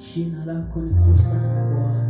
Jina lako ni kuu sana Bwana.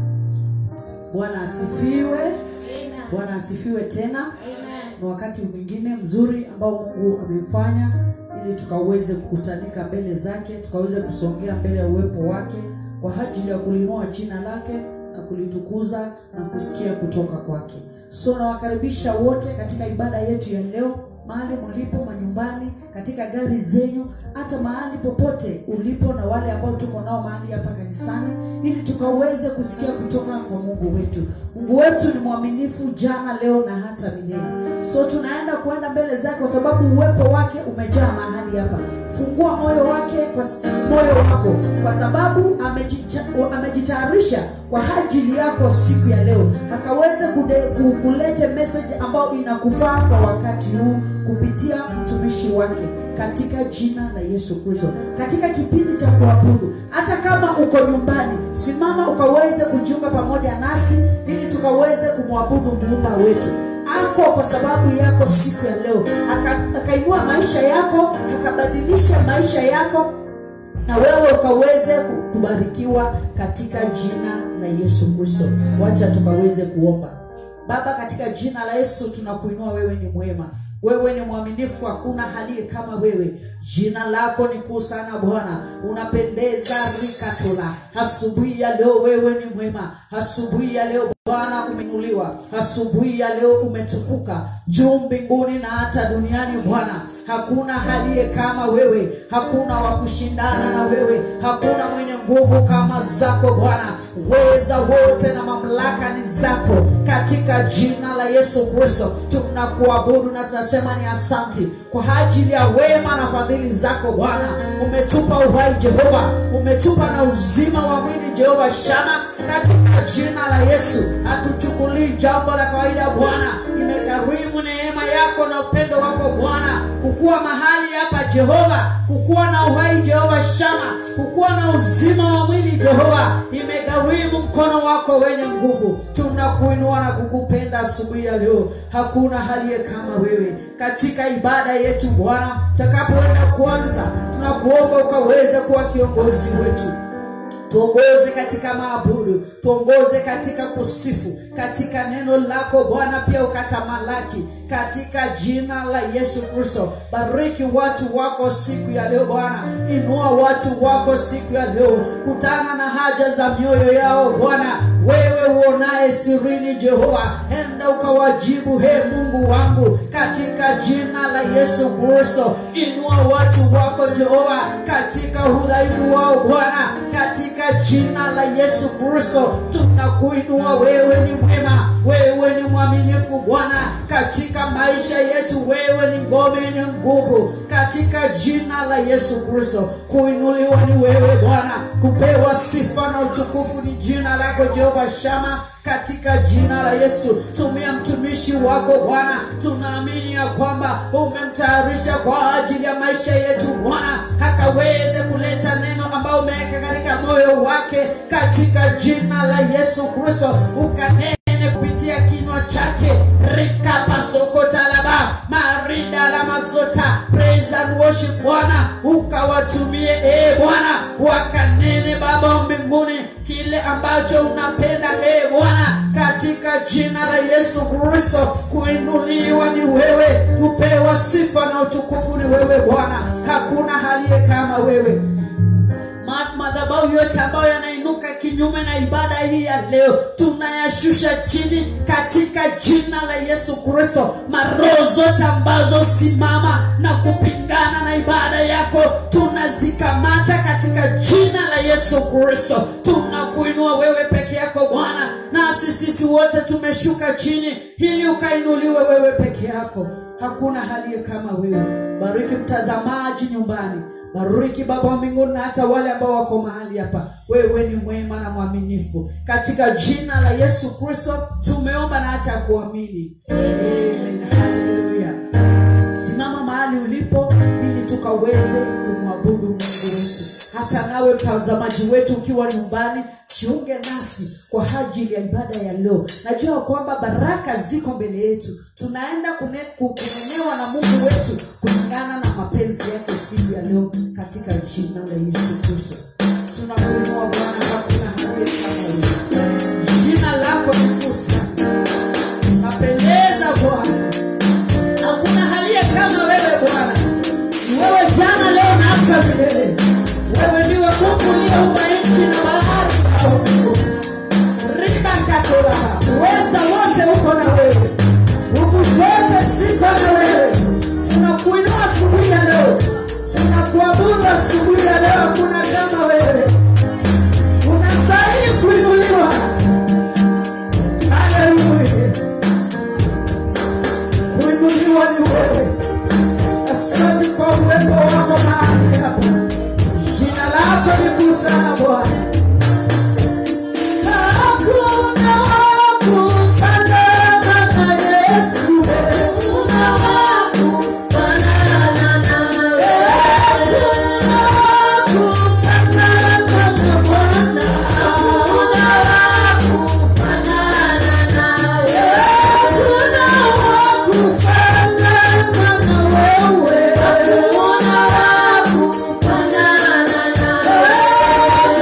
Bwana asifiwe. Bwana asifiwe tena. Ni wakati mwingine mzuri ambao Mungu amefanya ili tukaweze kukutanika mbele zake, tukaweze kusongea mbele ya uwepo wake kwa ajili ya kulinua jina lake na kulitukuza na kusikia kutoka kwake. So nawakaribisha wote katika ibada yetu ya leo, mahali mlipo, manyumbani, katika gari zenyu, hata mahali popote ulipo, na wale ambao tuko nao mahali hapa kanisani, ili tukaweze kusikia kutoka kwa Mungu wetu. Mungu wetu ni mwaminifu jana, leo na hata milele. So tunaenda kuenda mbele zake kwa sababu uwepo wake umejaa mahali hapa. Fungua moyo wake kwa moyo wako, kwa sababu amejita- amejitayarisha kwa ajili yako siku ya leo, akaweze kude- ku- kulete message ambayo inakufaa kwa wakati huu kupitia mtumishi wake katika jina la Yesu Kristo, katika kipindi cha kuabudu. Hata kama uko nyumbani, simama ukaweze kujiunga pamoja nasi ili tukaweze kumwabudu muumba wetu ako kwa sababu yako siku ya leo, Aka- akainua maisha yako, akabadilisha maisha yako na wewe ukaweze ku- kubarikiwa katika jina la Yesu Kristo. Wacha tukaweze kuomba. Baba, katika jina la Yesu tunakuinua, wewe ni mwema, wewe ni mwaminifu, hakuna aliye kama wewe. Jina lako ni kuu sana Bwana, unapendeza rikatola. Asubuhi ya leo wewe ni mwema, asubuhi ya leo Bwana umeinuliwa, asubuhi ya leo umetukuka juu mbinguni na hata duniani. Bwana, hakuna aliye kama wewe, hakuna wa kushindana na wewe, hakuna mwenye nguvu kama zako Bwana. Weza wote na mamlaka ni zako, katika jina la Yesu Kristo tunakuabudu na tunasema ni asanti kwa ajili ya wema na fadhili zako Bwana. Umetupa uhai Jehova, umetupa na uzima wa mwili Jehova Shama, katika jina la Yesu hatuchukulii jambo la kawaida Bwana, imegharimu neema yako na upendo wako Bwana, kukuwa mahali hapa Jehova, kukuwa na uhai Jehova Shama, kukuwa na uzima wa mwili Jehova, imegharimu mkono wako wenye nguvu. Tunakuinua na kukupenda asubuhi ya leo, hakuna aliye kama wewe katika ibada yetu Bwana. Tutakapoenda kuanza, tunakuomba ukaweze kuwa kiongozi wetu tuongoze katika maabudu, tuongoze katika kusifu, katika neno lako Bwana, pia ukatamalaki katika jina la Yesu Kristo. Bariki watu wako siku ya leo Bwana, inua watu wako siku ya leo, kutana na haja za mioyo yao Bwana, wewe uonaye sirini Jehova, enda ukawajibu, he Mungu wangu, katika jina la Yesu Kristo. Inua watu wako Jehova, katika udhaifu wao Bwana, katika jina la Yesu Kristo tunakuinua. Wewe ni mwema, wewe ni mwaminifu Bwana, katika maisha yetu wewe ni ngome yenye nguvu, katika jina la Yesu Kristo. Kuinuliwa ni wewe Bwana, kupewa sifa na utukufu ni jina lako Jehova Shama, katika jina la Yesu. Tumia mtumishi wako Bwana, tunaamini ya kwamba umemtayarisha kwa ajili ya maisha yetu Bwana, akaweze kuleta neno ambayo umeweka katika moyo wake, katika jina la Yesu Kristo, ukanene kupitia kinywa chake rikapasokotalaba marida la mazota praise and worship Bwana, ukawatumie e Bwana, wakanene Baba wa mbinguni kile ambacho unapenda e Bwana, katika jina la Yesu Kristo. Kuinuliwa ni wewe, kupewa sifa na utukufu ni wewe Bwana, hakuna aliye kama wewe Ma- madhabahu yote ambayo yanainuka kinyume na ibada hii ya leo tunayashusha chini katika jina la Yesu Kristo. Maroho zote ambazo simama na kupingana na ibada yako tunazikamata katika jina la Yesu Kristo. Tunakuinua wewe peke yako Bwana, nasi sisi wote tumeshuka chini ili ukainuliwe wewe peke yako. Hakuna aliye kama wewe. Bariki mtazamaji nyumbani, bariki Baba wa mbinguni na hata wale ambao wako mahali hapa. Wewe ni mwema na mwaminifu, katika jina la Yesu Kristo tumeomba na hata kuamini, amen. Haleluya. Simama mahali ulipo ili tukaweze kumwabudu Mungu wetu. Hata nawe mtazamaji wetu ukiwa nyumbani, jiunge nasi kwa ajili ya ibada ya leo. Najua kwamba baraka ziko mbele yetu, tunaenda kune- ku- kunenewa na Mungu wetu kulingana na mapenzi yake siku ya leo, katika jina la Yesu Kristo tunakuinua Bwana Mungu asubuhi ya leo hakuna kama wewe. Unastahili kuinuliwa. Haleluya. Kuinuliwa ni wewe. Asante kwa uwepo wako mahali hapa. Jina lako ni kuu sana Bwana. Hakuna wa kufanana na Yesu. Hakuna wa kufanana na Bwana. Hakuna wa kufanana na wewe.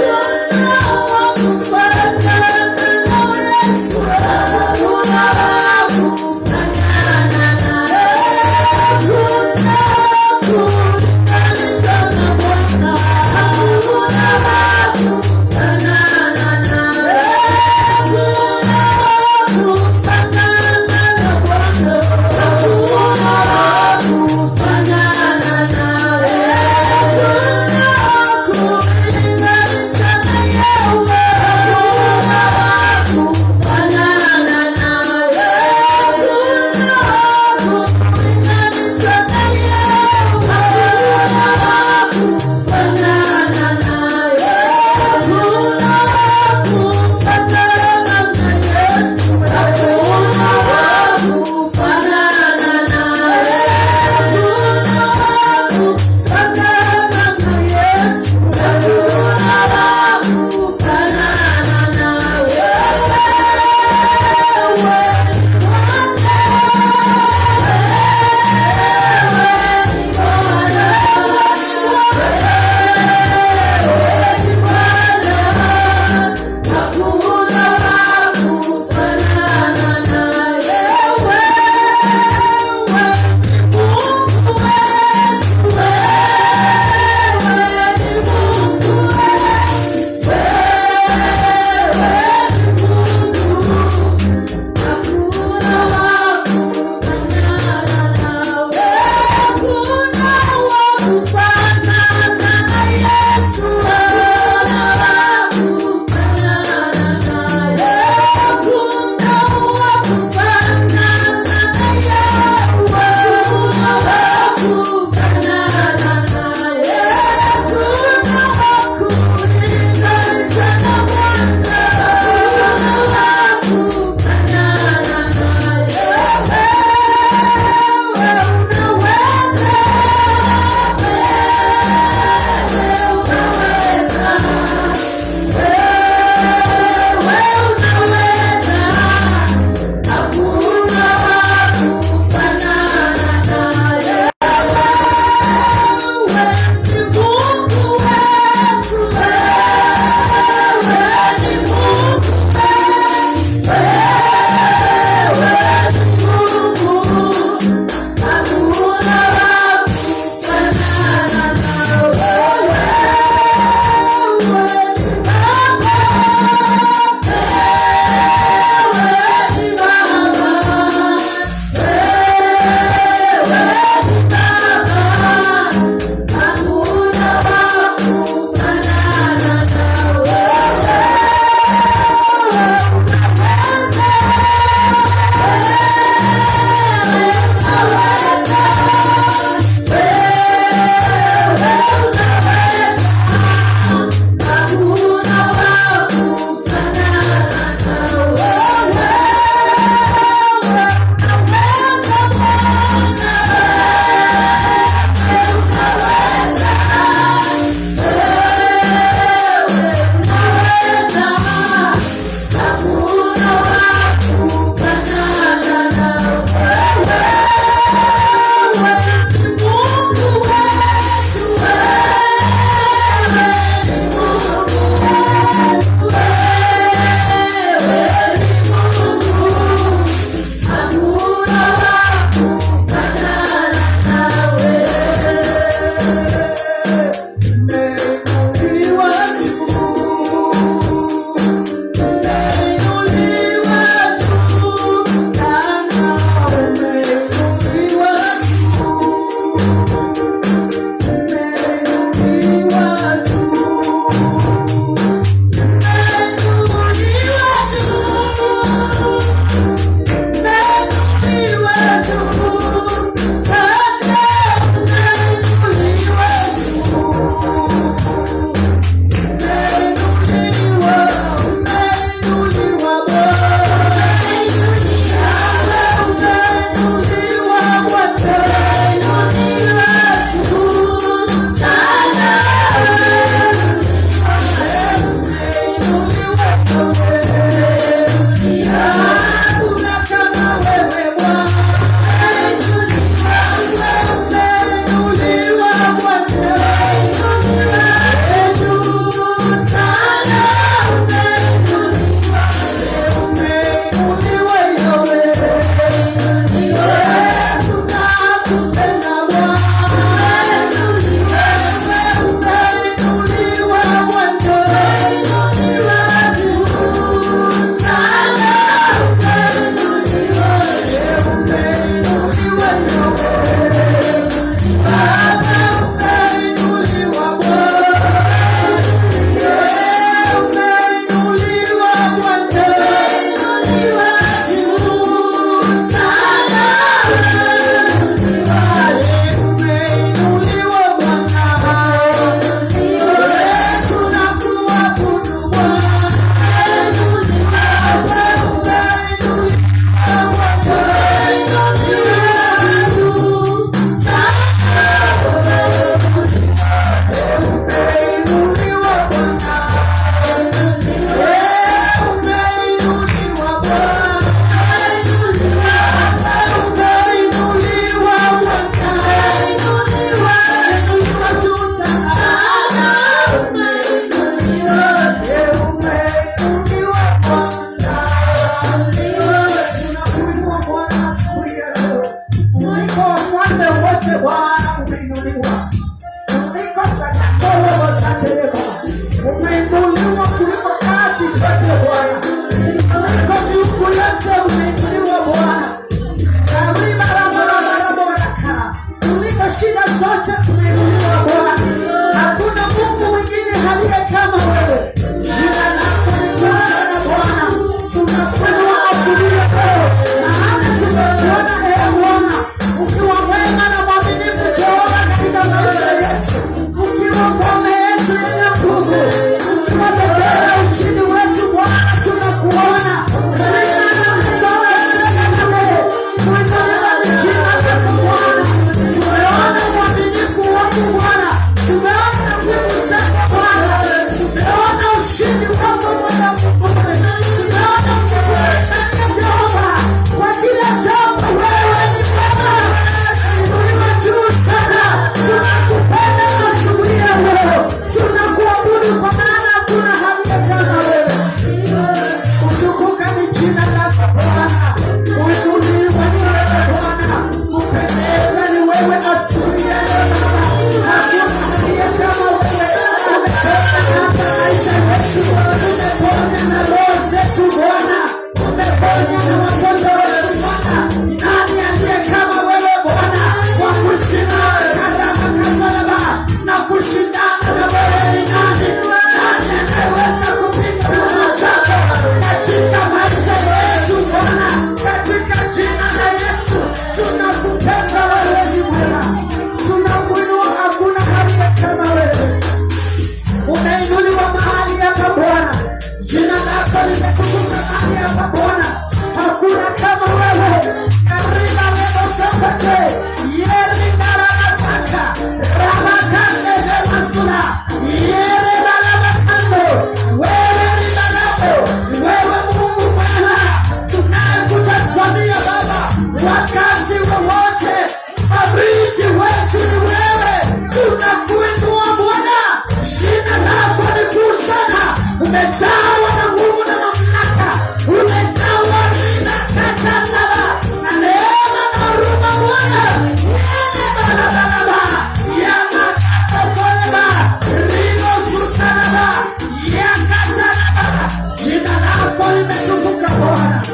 maisha yetu, umeponya na roho zetu Bwana, umeponya na watoto wetu Bwana. Ni nani aliye kama wewe Bwana, wa kusimama kadama katalaba na kushindana na wewe ni nani? Nani anayeweza kupinga nguvu zako katika maisha yetu Bwana, katika jina la Yesu tunakupenda wewe, ni mwema, tunakuinua, hakuna aliye kama wewe unainuliwa mahali hapa Bwana, jina lako limetukuka mahali hapa Bwana, hakuna kama wewe. Kariba lebo sopete yeri barabasaka rabakande lemasula yeri barabakando wewe ni barabo, wewe Mungu mwema tunayekutazamia Baba wakati wowote, mfariji wetu ni wewe, tunakuinua Bwana, jina lako ni kuu sana, umejawa na nguvu na mamlaka, umejawa rina katalaba na neema na huruma Bwana, yele balabalaba yanakatokoleba rimo sutalaba yakatalaba, jina lako limetukuka Bwana.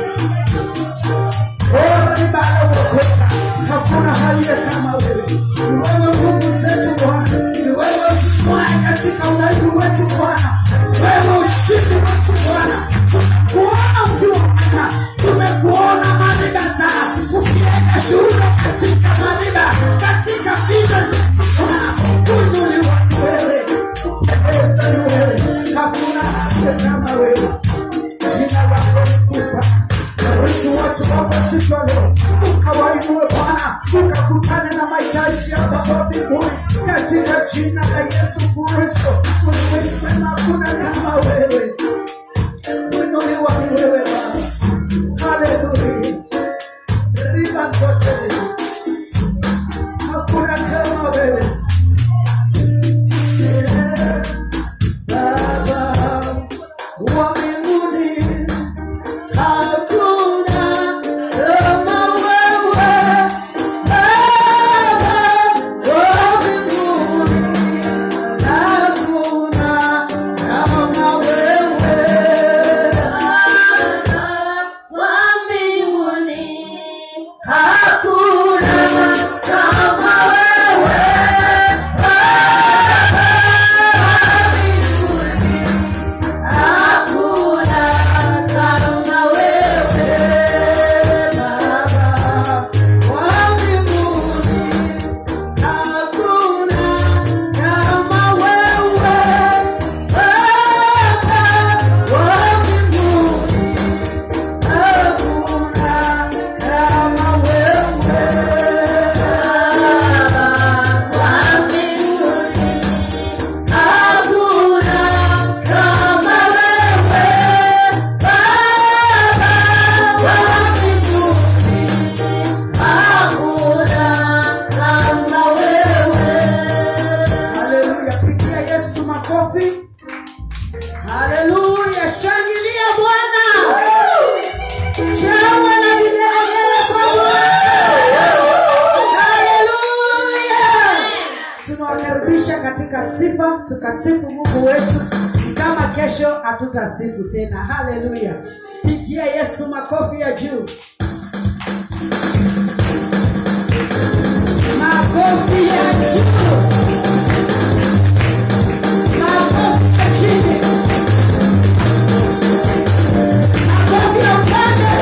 Oribalawokoka, hakuna aliye kama wewe. Ni wewe nguvu zetu Bwana, ni wewe mwae katika udhaifu wetu Bwana, wewe ushindi wetu Bwana. Tumekuona ukiwa Bwana, tumekuona manibaza ukienda shuhuda katika maniba, katika vita zetu Bwana, kuinuliwa ni wewe, kupendeza ni wewe, hakuna aliye kama wewe jina lako ni kuu sana. Bariki watu wako siku ya leo, ukawainue Bwana, ukakutane na mahitaji ya Baba mbinguni, katika jina la Yesu Kristo. Wewe ni mwema, hakuna kama wewe, kuinuliwa ni wewe Baba. Haleluya, riba zote, hakuna kama wewe Yeah. Baba wa mbinguni Hakuna kama wewe, Baba wa mbinguni. Hakuna kama wewe. Baba wa mbinguni. Hakuna kama wewe, Baba wa mbinguni. Hakuna kama wewe. Haleluya, pigia Yesu makofi. Haleluya, shangilia Bwana. Shangwe na vigelegele kwa Bwana. Haleluya. Tunawakaribisha katika sifa, tukasifu Mungu wetu kama kesho hatutasifu tena. Haleluya, pigia Yesu makofi ya juu. Makofi ya juu. Makofi ya chini. Makofi ya upande.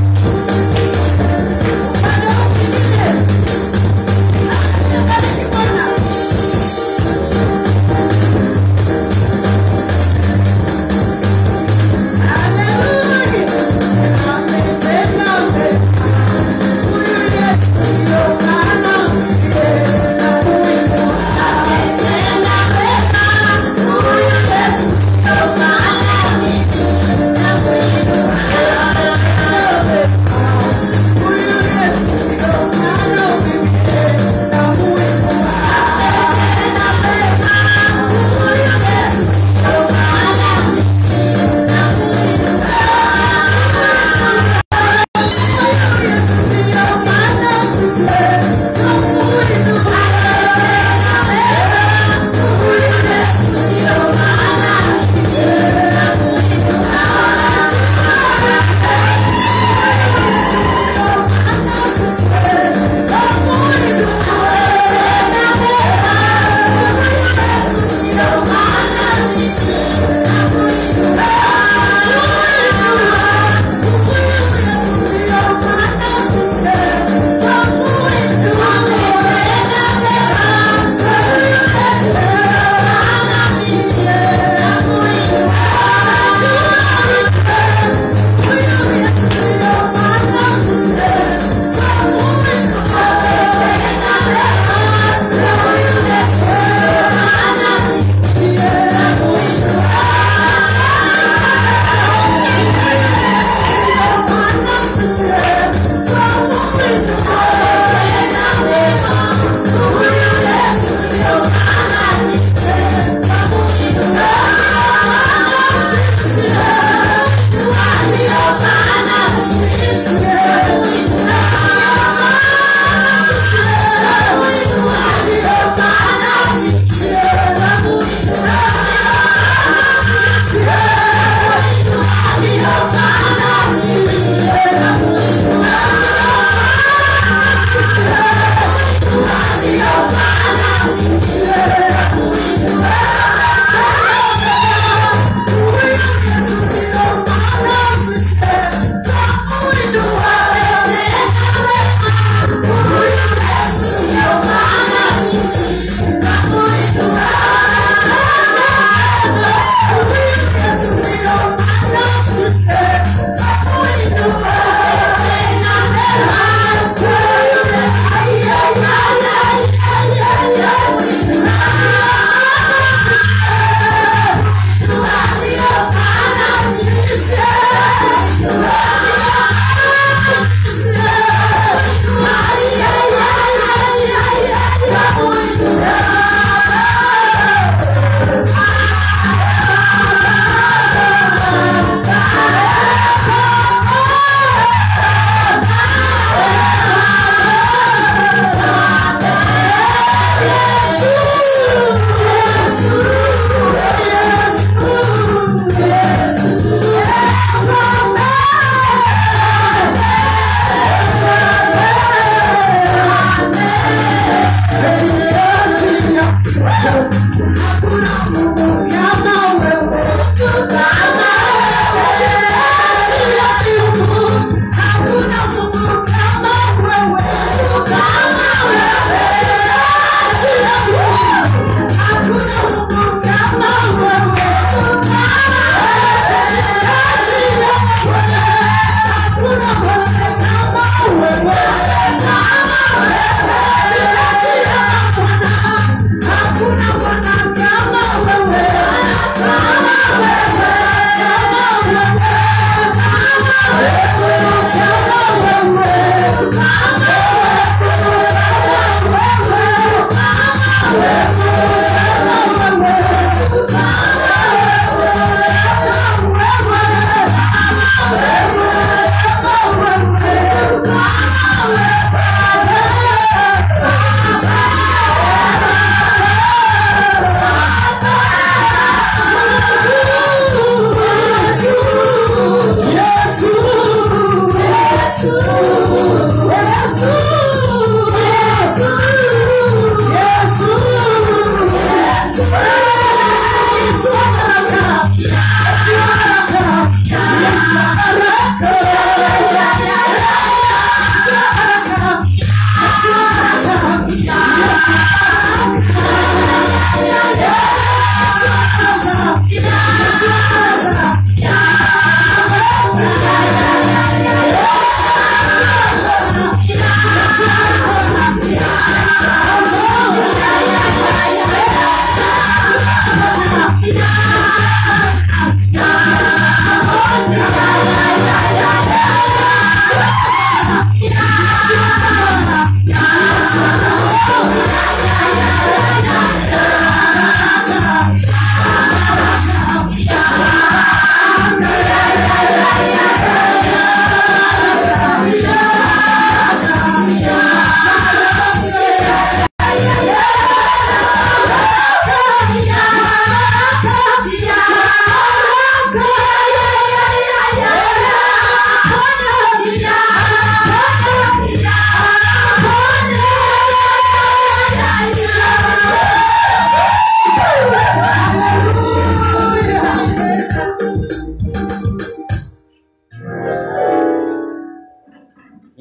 Upande mwingine. Bariki Bwana. Haleluya. Ametenda mema. Huyu Yesu ndio maana na kuinua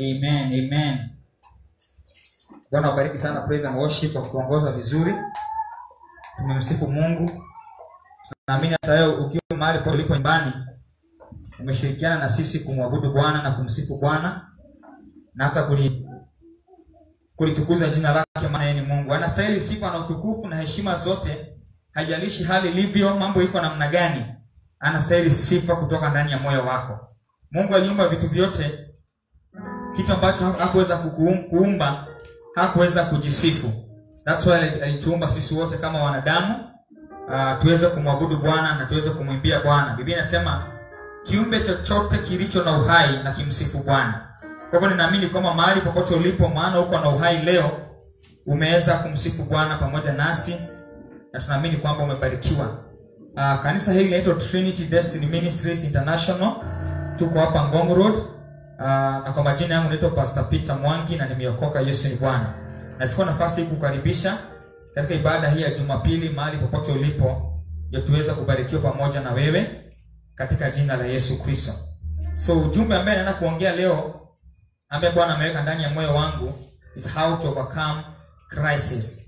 Amen, amen. Bwana wabariki sana praise and worship kwa kutuongoza vizuri. Tumemsifu Mungu. Naamini hata wewe ukiwa mahali popote ulipo nyumbani umeshirikiana na sisi kumwabudu Bwana na kumsifu Bwana na hata kuli kulitukuza jina lake, maana yeye ni Mungu. Anastahili sifa na utukufu na heshima zote, haijalishi hali ilivyo, mambo iko namna gani, anastahili sifa kutoka ndani ya moyo wako. Mungu aliumba vitu vyote, kitu ambacho hakuweza kukuum- kuumba hakuweza kujisifu. That's why ali- alituumba sisi wote kama wanadamu uh, tuweze kumwabudu Bwana na tuweze kumwimbia Bwana. Biblia inasema kiumbe chochote kilicho na uhai na kimsifu Bwana. Kwa hivyo ninaamini kwamba mahali popote ulipo, maana uko na uhai leo, umeweza kumsifu Bwana pamoja nasi na tunaamini kwamba umebarikiwa. Uh, kanisa hili linaitwa Trinity Destiny Ministries International. Tuko hapa Ngong Road. Uh, na kwa majina yangu naitwa Pastor Peter Mwangi na nimeokoka. Yesu ni Bwana. Nachukua nafasi hii kukaribisha katika ibada hii ya Jumapili mahali popote ulipo, ndio tuweze kubarikiwa pamoja na wewe katika jina la Yesu Kristo. So ujumbe ambaye naenda kuongea leo ambaye Bwana ameweka ndani ya moyo wangu is how to overcome crisis.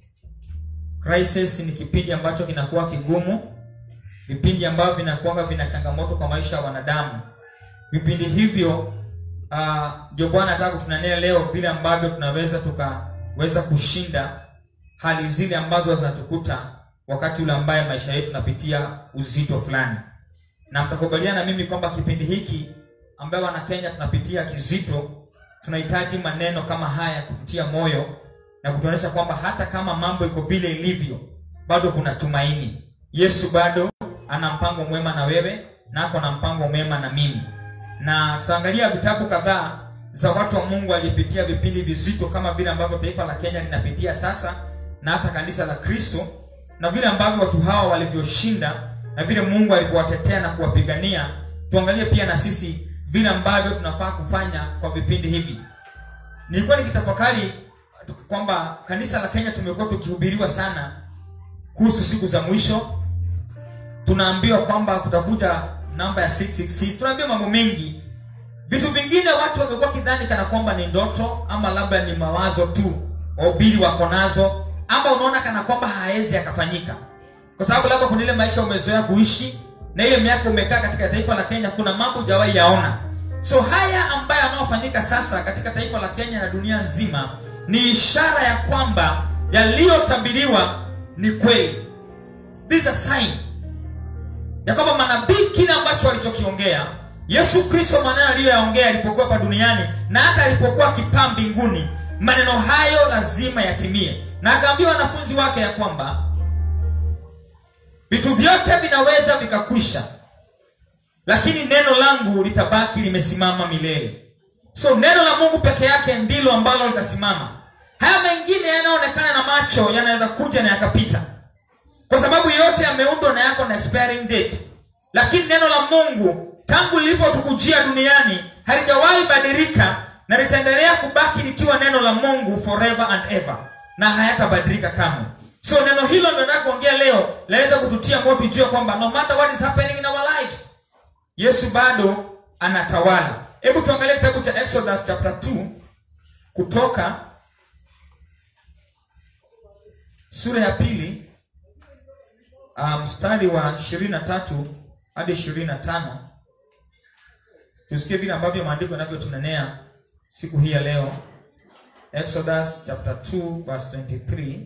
Crisis ni kipindi ambacho kinakuwa kigumu, vipindi ambavyo vinakuwa vina changamoto kwa maisha ya wanadamu. Vipindi hivyo ah, ndio Bwana anataka kutunania leo vile ambavyo tunaweza tukaweza kushinda hali zile ambazo zinatukuta wakati ule ambaye maisha yetu tunapitia uzito fulani na mtakubaliana na mimi kwamba kipindi hiki ambayo wana Kenya tunapitia kizito, tunahitaji maneno kama haya kututia moyo na kutuonyesha kwamba hata kama mambo iko vile ilivyo, bado kuna tumaini. Yesu bado ana mpango mwema na wewe na ako na mpango mwema na mimi, na tutaangalia vitabu kadhaa za watu wa Mungu walipitia vipindi vizito kama vile ambavyo taifa la Kenya linapitia sasa na hata kanisa la Kristo na vile ambavyo watu hawa walivyoshinda na vile Mungu alivyowatetea na kuwapigania. Tuangalie pia na sisi vile ambavyo tunafaa kufanya kwa vipindi hivi. Nilikuwa nikitafakari kwamba kanisa la Kenya tumekuwa tukihubiriwa sana kuhusu siku za mwisho. Tunaambiwa kwamba kutakuja namba ya 666. Tunaambiwa mambo mengi. Vitu vingine watu wamekuwa kidhani kana kwamba ni ndoto ama labda ni mawazo tu wahubiri wako nazo, ama unaona kana kwamba hawezi akafanyika kwa sababu labda kuna ile maisha umezoea kuishi na ile miaka umekaa katika taifa la Kenya, kuna mambo hujawahi yaona. So haya ambayo yanayofanyika sasa katika taifa la Kenya na dunia nzima ni ishara ya kwamba yaliyotabiriwa ni kweli. This is a sign ya kwamba manabii kile ambacho walichokiongea Yesu Kristo, maneno aliyoyaongea alipokuwa hapa duniani na hata alipokuwa akipaa mbinguni, maneno hayo lazima yatimie, na akaambia wanafunzi wake ya kwamba vitu vyote vinaweza vikakwisha, lakini neno langu litabaki limesimama milele. So neno la Mungu peke yake ndilo ambalo litasimama. Haya mengine yanayoonekana na macho yanaweza kuja na yakapita, kwa sababu yote yameundwa na yako na expiring date, lakini neno la Mungu tangu lilipotukujia duniani halijawahi badilika na litaendelea kubaki likiwa neno la Mungu forever and ever, na hayatabadilika kamwe. So neno hilo ndio nataka kuongea leo, laweza kututia moyo tujue kwamba no matter what is happening in our lives, Yesu bado anatawala. Hebu tuangalie kitabu cha Exodus chapter 2 kutoka sura ya pili uh, mstari wa 23 hadi 25. Tusikie vile ambavyo maandiko yanavyotunenea siku hii ya leo. Exodus chapter 2 verse 23.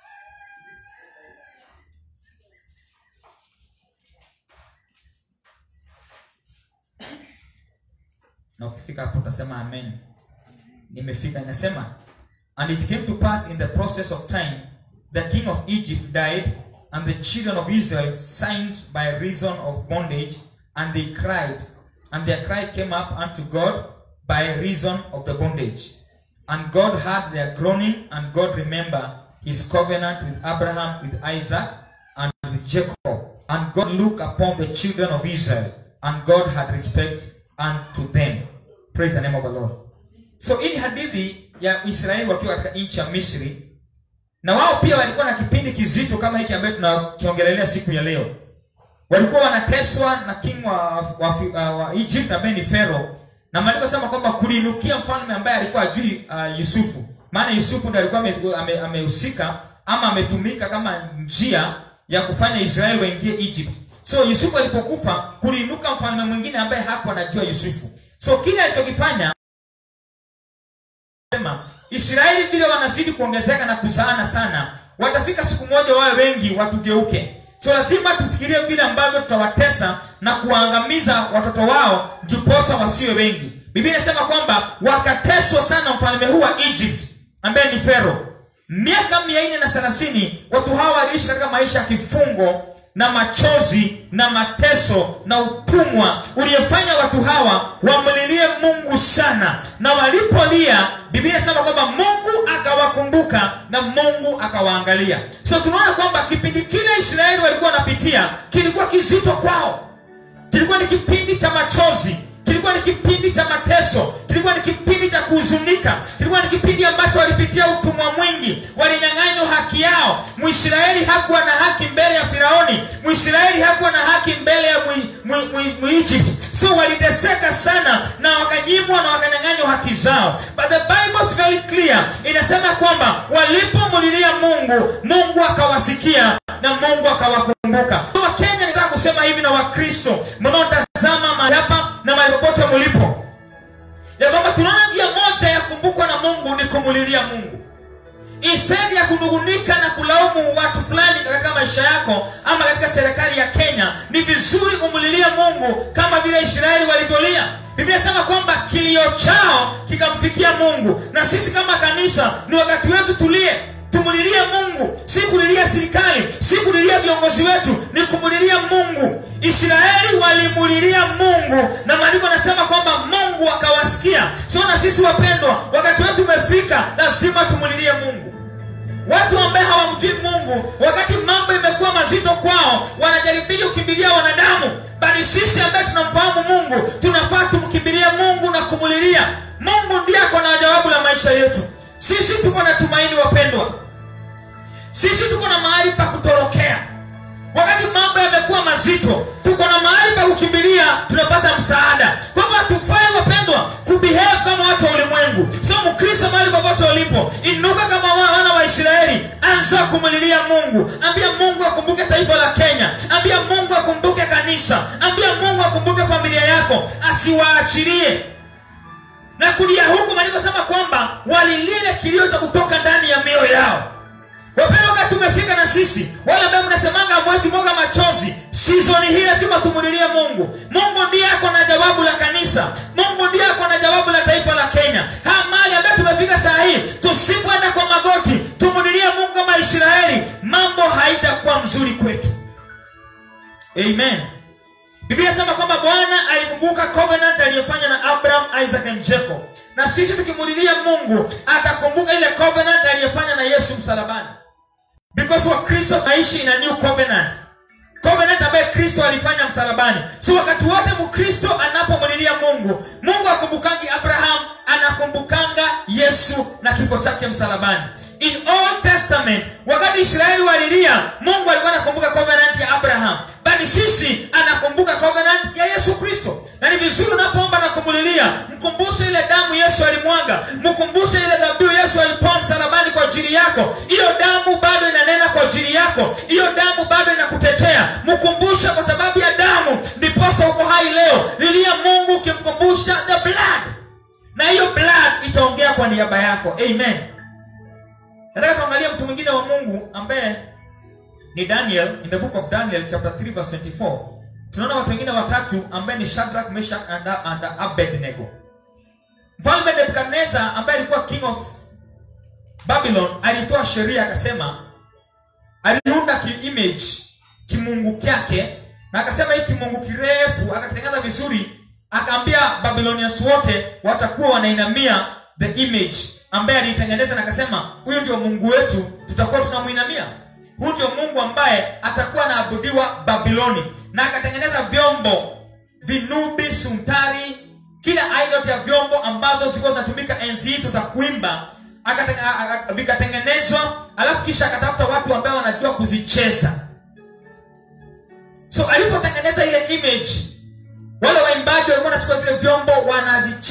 na ukifika hapo utasema amen nimefika inasema and it came to pass in the process of time the king of egypt died and the children of israel signed by reason of bondage and they cried and their cry came up unto god by reason of the bondage and god heard their groaning and god remembered his covenant with abraham with isaac and with jacob and god looked upon the children of israel and god had respect unto them praise the name of the lord so hii ni hadithi ya israeli wakiwa katika nchi ya misri na wao pia walikuwa na kipindi kizito kama hiki ambayo tunakiongelelea siku ya leo walikuwa wanateswa na king wa, wa, wa, wa egypt ambaye ni pharaoh na maandiko sema kwamba kuliinukia mfalme ambaye alikuwa ajui uh, yusufu maana yusufu ndiye alikuwa ame- ame- amehusika ama ametumika kama njia ya kufanya israeli waingie egypt so yusufu alipokufa kuliinuka mfalme mwingine ambaye hakuwa anajua yusufu so kile alichokifanya sema israeli vile wanazidi kuongezeka na kuzaana sana watafika siku moja wawe wengi watugeuke so lazima tufikirie vile ambavyo tutawatesa na kuwaangamiza watoto wao ndiposa wasiwe wengi biblia inasema kwamba wakateswa sana mfalme huu wa egypt ambaye ni fero miaka mia nne na thelathini watu hawa waliishi katika maisha ya kifungo na machozi na mateso na utumwa uliyefanya watu hawa wamlilie mungu sana na walipolia biblia inasema kwamba mungu akawakumbuka na mungu akawaangalia so tunaona kwamba kipindi kile israeli walikuwa wanapitia kilikuwa kizito kwao kilikuwa ni kipindi cha machozi kilikuwa ni kipindi cha mateso kilikuwa ni kipindi cha kuhuzunika kilikuwa ni kipindi ambacho walipitia utumwa mwingi walinyang'anywa haki yao mwisraeli hakuwa na haki mbele ya firaoni mwisraeli hakuwa na haki mbele ya muegypt so waliteseka sana na wakanyimwa na wakanyang'anywa haki zao but the bible is very clear inasema kwamba walipomlilia mungu mungu akawasikia na mungu akawakumbuka so wakenya nitaka kusema hivi na wakristo mnaotazama mahali hapa na mahali popote mlipo ya kwamba tunaona njia moja ya kumbukwa na mungu ni kumulilia mungu instead ya kunungunika na kulaumu watu fulani katika maisha yako ama katika serikali ya kenya ni vizuri umlilie mungu kama vile israeli walivyolia biblia inasema kwamba kilio chao kikamfikia mungu na sisi kama kanisa ni wakati wetu tulie tumulilie mungu si kulilia serikali si kulilia viongozi wetu ni kumulilia mungu israeli walimulilia mungu na maandiko anasema kwamba mungu akawasikia sio na sisi wapendwa wakati wetu umefika lazima tumulilie mungu watu ambaye hawamjui mungu wakati mambo imekuwa mazito kwao wanajaribia kukimbilia wanadamu bali sisi ambaye tunamfahamu mungu tunafaa tumkimbilie mungu na kumulilia mungu ndiye ako na jawabu la maisha yetu sisi tuko na tumaini wapendwa sisi tuko na mahali pa kutorokea wakati mambo yamekuwa mazito tuko na mahali pa kukimbilia tunapata msaada kwamba hatufai wapendwa kubehave kama watu wa ulimwengu sio mkristo mahali popote ulipo inuka kama wa- wana wa israeli anza kumlilia mungu ambia mungu akumbuke taifa la kenya ambia mungu akumbuke kanisa ambia mungu akumbuke familia yako asiwaachilie na kulia huku maandiko sema kwamba walilile kilio cha kutoka ndani ya mioyo yao wapenda wakati tumefika na sisi wale ambaye mnasemanga mwezi mwaga machozi sizoni hii lazima tumulilie mungu mungu ndiye ako na jawabu la kanisa mungu ndiye ako na jawabu la taifa la kenya haya mali ambayo tumefika saa hii tusipoenda kwa magoti tumulilie mungu kama israeli mambo haitakuwa mzuri kwetu amen biblia inasema kwamba bwana alikumbuka covenant aliyofanya na abraham isaac and jacob na sisi tukimulilia mungu atakumbuka ile covenant aliyofanya na yesu msalabani because wakristo naishi in a new covenant covenant ambaye kristo alifanya msalabani so wakati wote mkristo anapomulilia mungu mungu akumbukangi abraham anakumbukanga yesu na kifo chake msalabani in old testament wakati israeli walilia mungu alikuwa anakumbuka covenant ya abraham bali sisi anakumbuka covenant ya yesu kristo na ni vizuri unapoomba na kumulilia mkumbushe ile damu yesu alimwaga mkumbushe ile dhabihu yesu alipoa msalabani kwa ajili yako hiyo damu bado inanena kwa ajili yako hiyo damu bado inakutetea mkumbushe kwa sababu ya damu ndiposa uko hai leo lilia mungu ukimkumbusha the blood na hiyo blood itaongea kwa niaba yako amen nataka tuangalie mtu mwingine wa mungu ambaye ni daniel in the book of daniel chapter 3 verse 24 tunaona watu wengine watatu ambaye ni shadrach meshach and, and abednego mfalme nebukadnezar ambaye alikuwa king of babylon alitoa sheria akasema aliunda kiimage kimungu kyake na akasema hii kimungu kirefu akatengeneza vizuri akaambia babylonians wote watakuwa wanainamia the image ambaye aliitengeneza na akasema huyu ndio mungu wetu tutakuwa tunamwinamia huyu ndio mungu ambaye atakuwa anaabudiwa babiloni na akatengeneza vyombo vinubi suntari kila aina ya vyombo ambazo zilikuwa zinatumika enzi hizo za kuimba akate- a- a- vikatengenezwa alafu kisha akatafuta watu ambao wanajua kuzicheza so alipotengeneza ile image wale waimbaji walikuwa wanachukua zile vyombo wanazicheza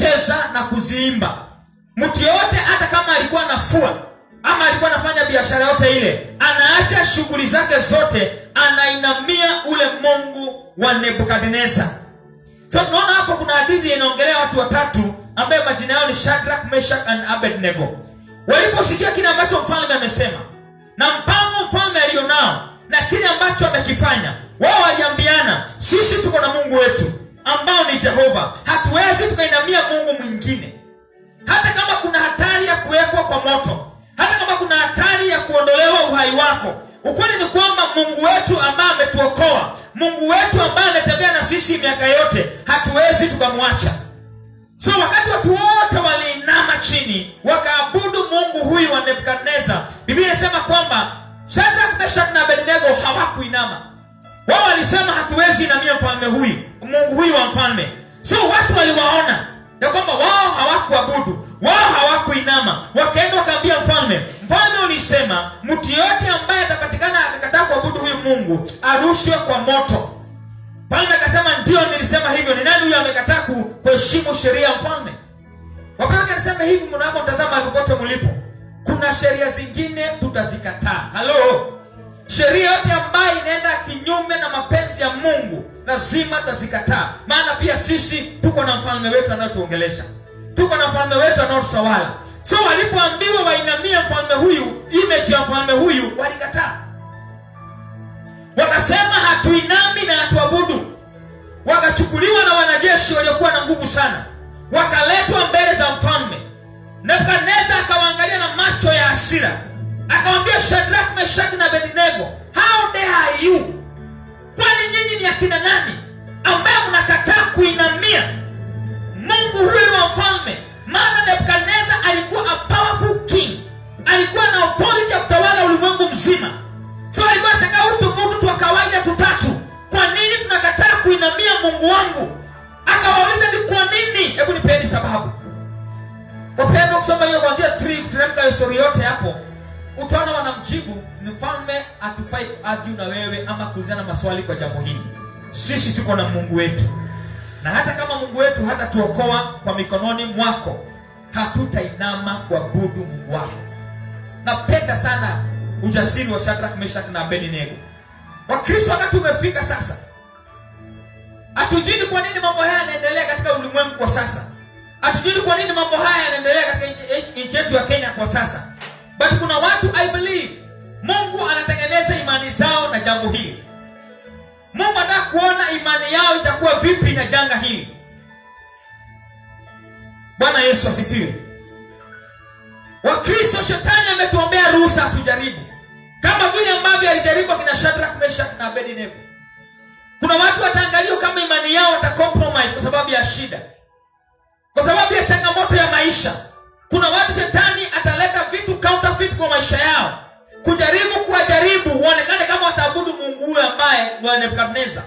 kuziimba mtu yoyote hata kama alikuwa anafua ama alikuwa anafanya biashara yote ile anaacha shughuli zake zote anainamia ule mungu wa nebukadnezar so tunaona hapo kuna hadithi inaongelea watu watatu ambaye majina yao ni shadrak meshak and abednego waliposikia kile ambacho mfalme amesema na mpango mfalme alionao na kile ambacho amekifanya wao waliambiana sisi tuko na mungu wetu ambao ni jehova hatuwezi tukainamia mungu mwingine hata kama kuna hatari ya kuwekwa kwa moto hata kama kuna hatari ya kuondolewa uhai wako ukweli ni kwamba mungu wetu ambaye ametuokoa mungu wetu ambaye ametembea na sisi miaka yote hatuwezi tukamwacha so wakati watu wote waliinama chini wakaabudu mungu huyu wa nebukadnezar biblia inasema kwamba shadrak meshak na abednego hawakuinama wao walisema hatuwezi inamia mfalme huyu mungu huyu wa mfalme so watu waliwaona ya kwamba wao hawakuabudu wao hawakuinama wakaenda wakaambia mfalme mfalme ulisema mtu yoyote ambaye atapatikana akakataa kuabudu huyu mungu arushwe kwa moto mfalme akasema ndio nilisema hivyo ni nani huyo amekataa ku- kuheshimu sheria ya mfalme wapeleke niseme hivi mnapotazama popote mlipo kuna sheria zingine tutazikataa halo sheria yote ambayo inaenda kinyume na mapenzi ya mungu lazima tutazikataa maana pia sisi tuko na mfalme wetu anayotuongelesha tuko na mfalme wetu anaotutawala so walipoambiwa wainamie mfalme huyu image ya mfalme huyu walikataa wakasema hatuinami na hatuabudu wakachukuliwa na wanajeshi waliokuwa na nguvu sana wakaletwa mbele za mfalme nebukadneza akawaangalia na macho ya hasira akawambia shadrak meshaki na abednego how dare are you kwani nyinyi ni akina nani ambaye mnakataa kuinamia mungu huyu wa mfalme maana nebukadneza alikuwa a powerful king alikuwa na authority ya kutawala ulimwengu mzima so alikuwa shangaa huyu mungu tu wa kawaida tutatu kwa nini tunakataa kuinamia mungu wangu akawauliza ni kwa nini hebu nipeni sababu wapendwa kusoma hiyo kwanzia 3 kuteremka histori yote hapo utaona wanamjibu ni mfalme hatufai kuargue na wewe ama kuulizana maswali kwa jambo hili sisi tuko na mungu wetu na hata kama mungu wetu hatatuokoa kwa mikononi mwako hatutainama kuabudu mungu wako napenda sana ujasiri wa shadrak meshak na abednego wakristo wakati umefika sasa hatujui ni kwa nini mambo haya yanaendelea katika ulimwengu kwa sasa hatujui ni kwa nini mambo haya yanaendelea katika nchi- nchi yetu ya kenya kwa sasa but kuna watu i believe mungu anatengeneza imani zao na jambo hili mungu anataka kuona imani yao itakuwa vipi na janga hili bwana yesu asifiwe wakristo shetani ametuombea ruhusa hatujaribu kama vile ambavyo alijaribu akina shadrak meshak na abednego kuna watu wataangaliwa kama imani yao watacompromise kwa sababu ya shida kwa sababu ya changamoto ya maisha kuna watu shetani ataleta vitu counterfeit kwa maisha yao kujaribu kuwajaribu uonekane kama wataabudu mungu huyo ambaye ni wa nebukadnezar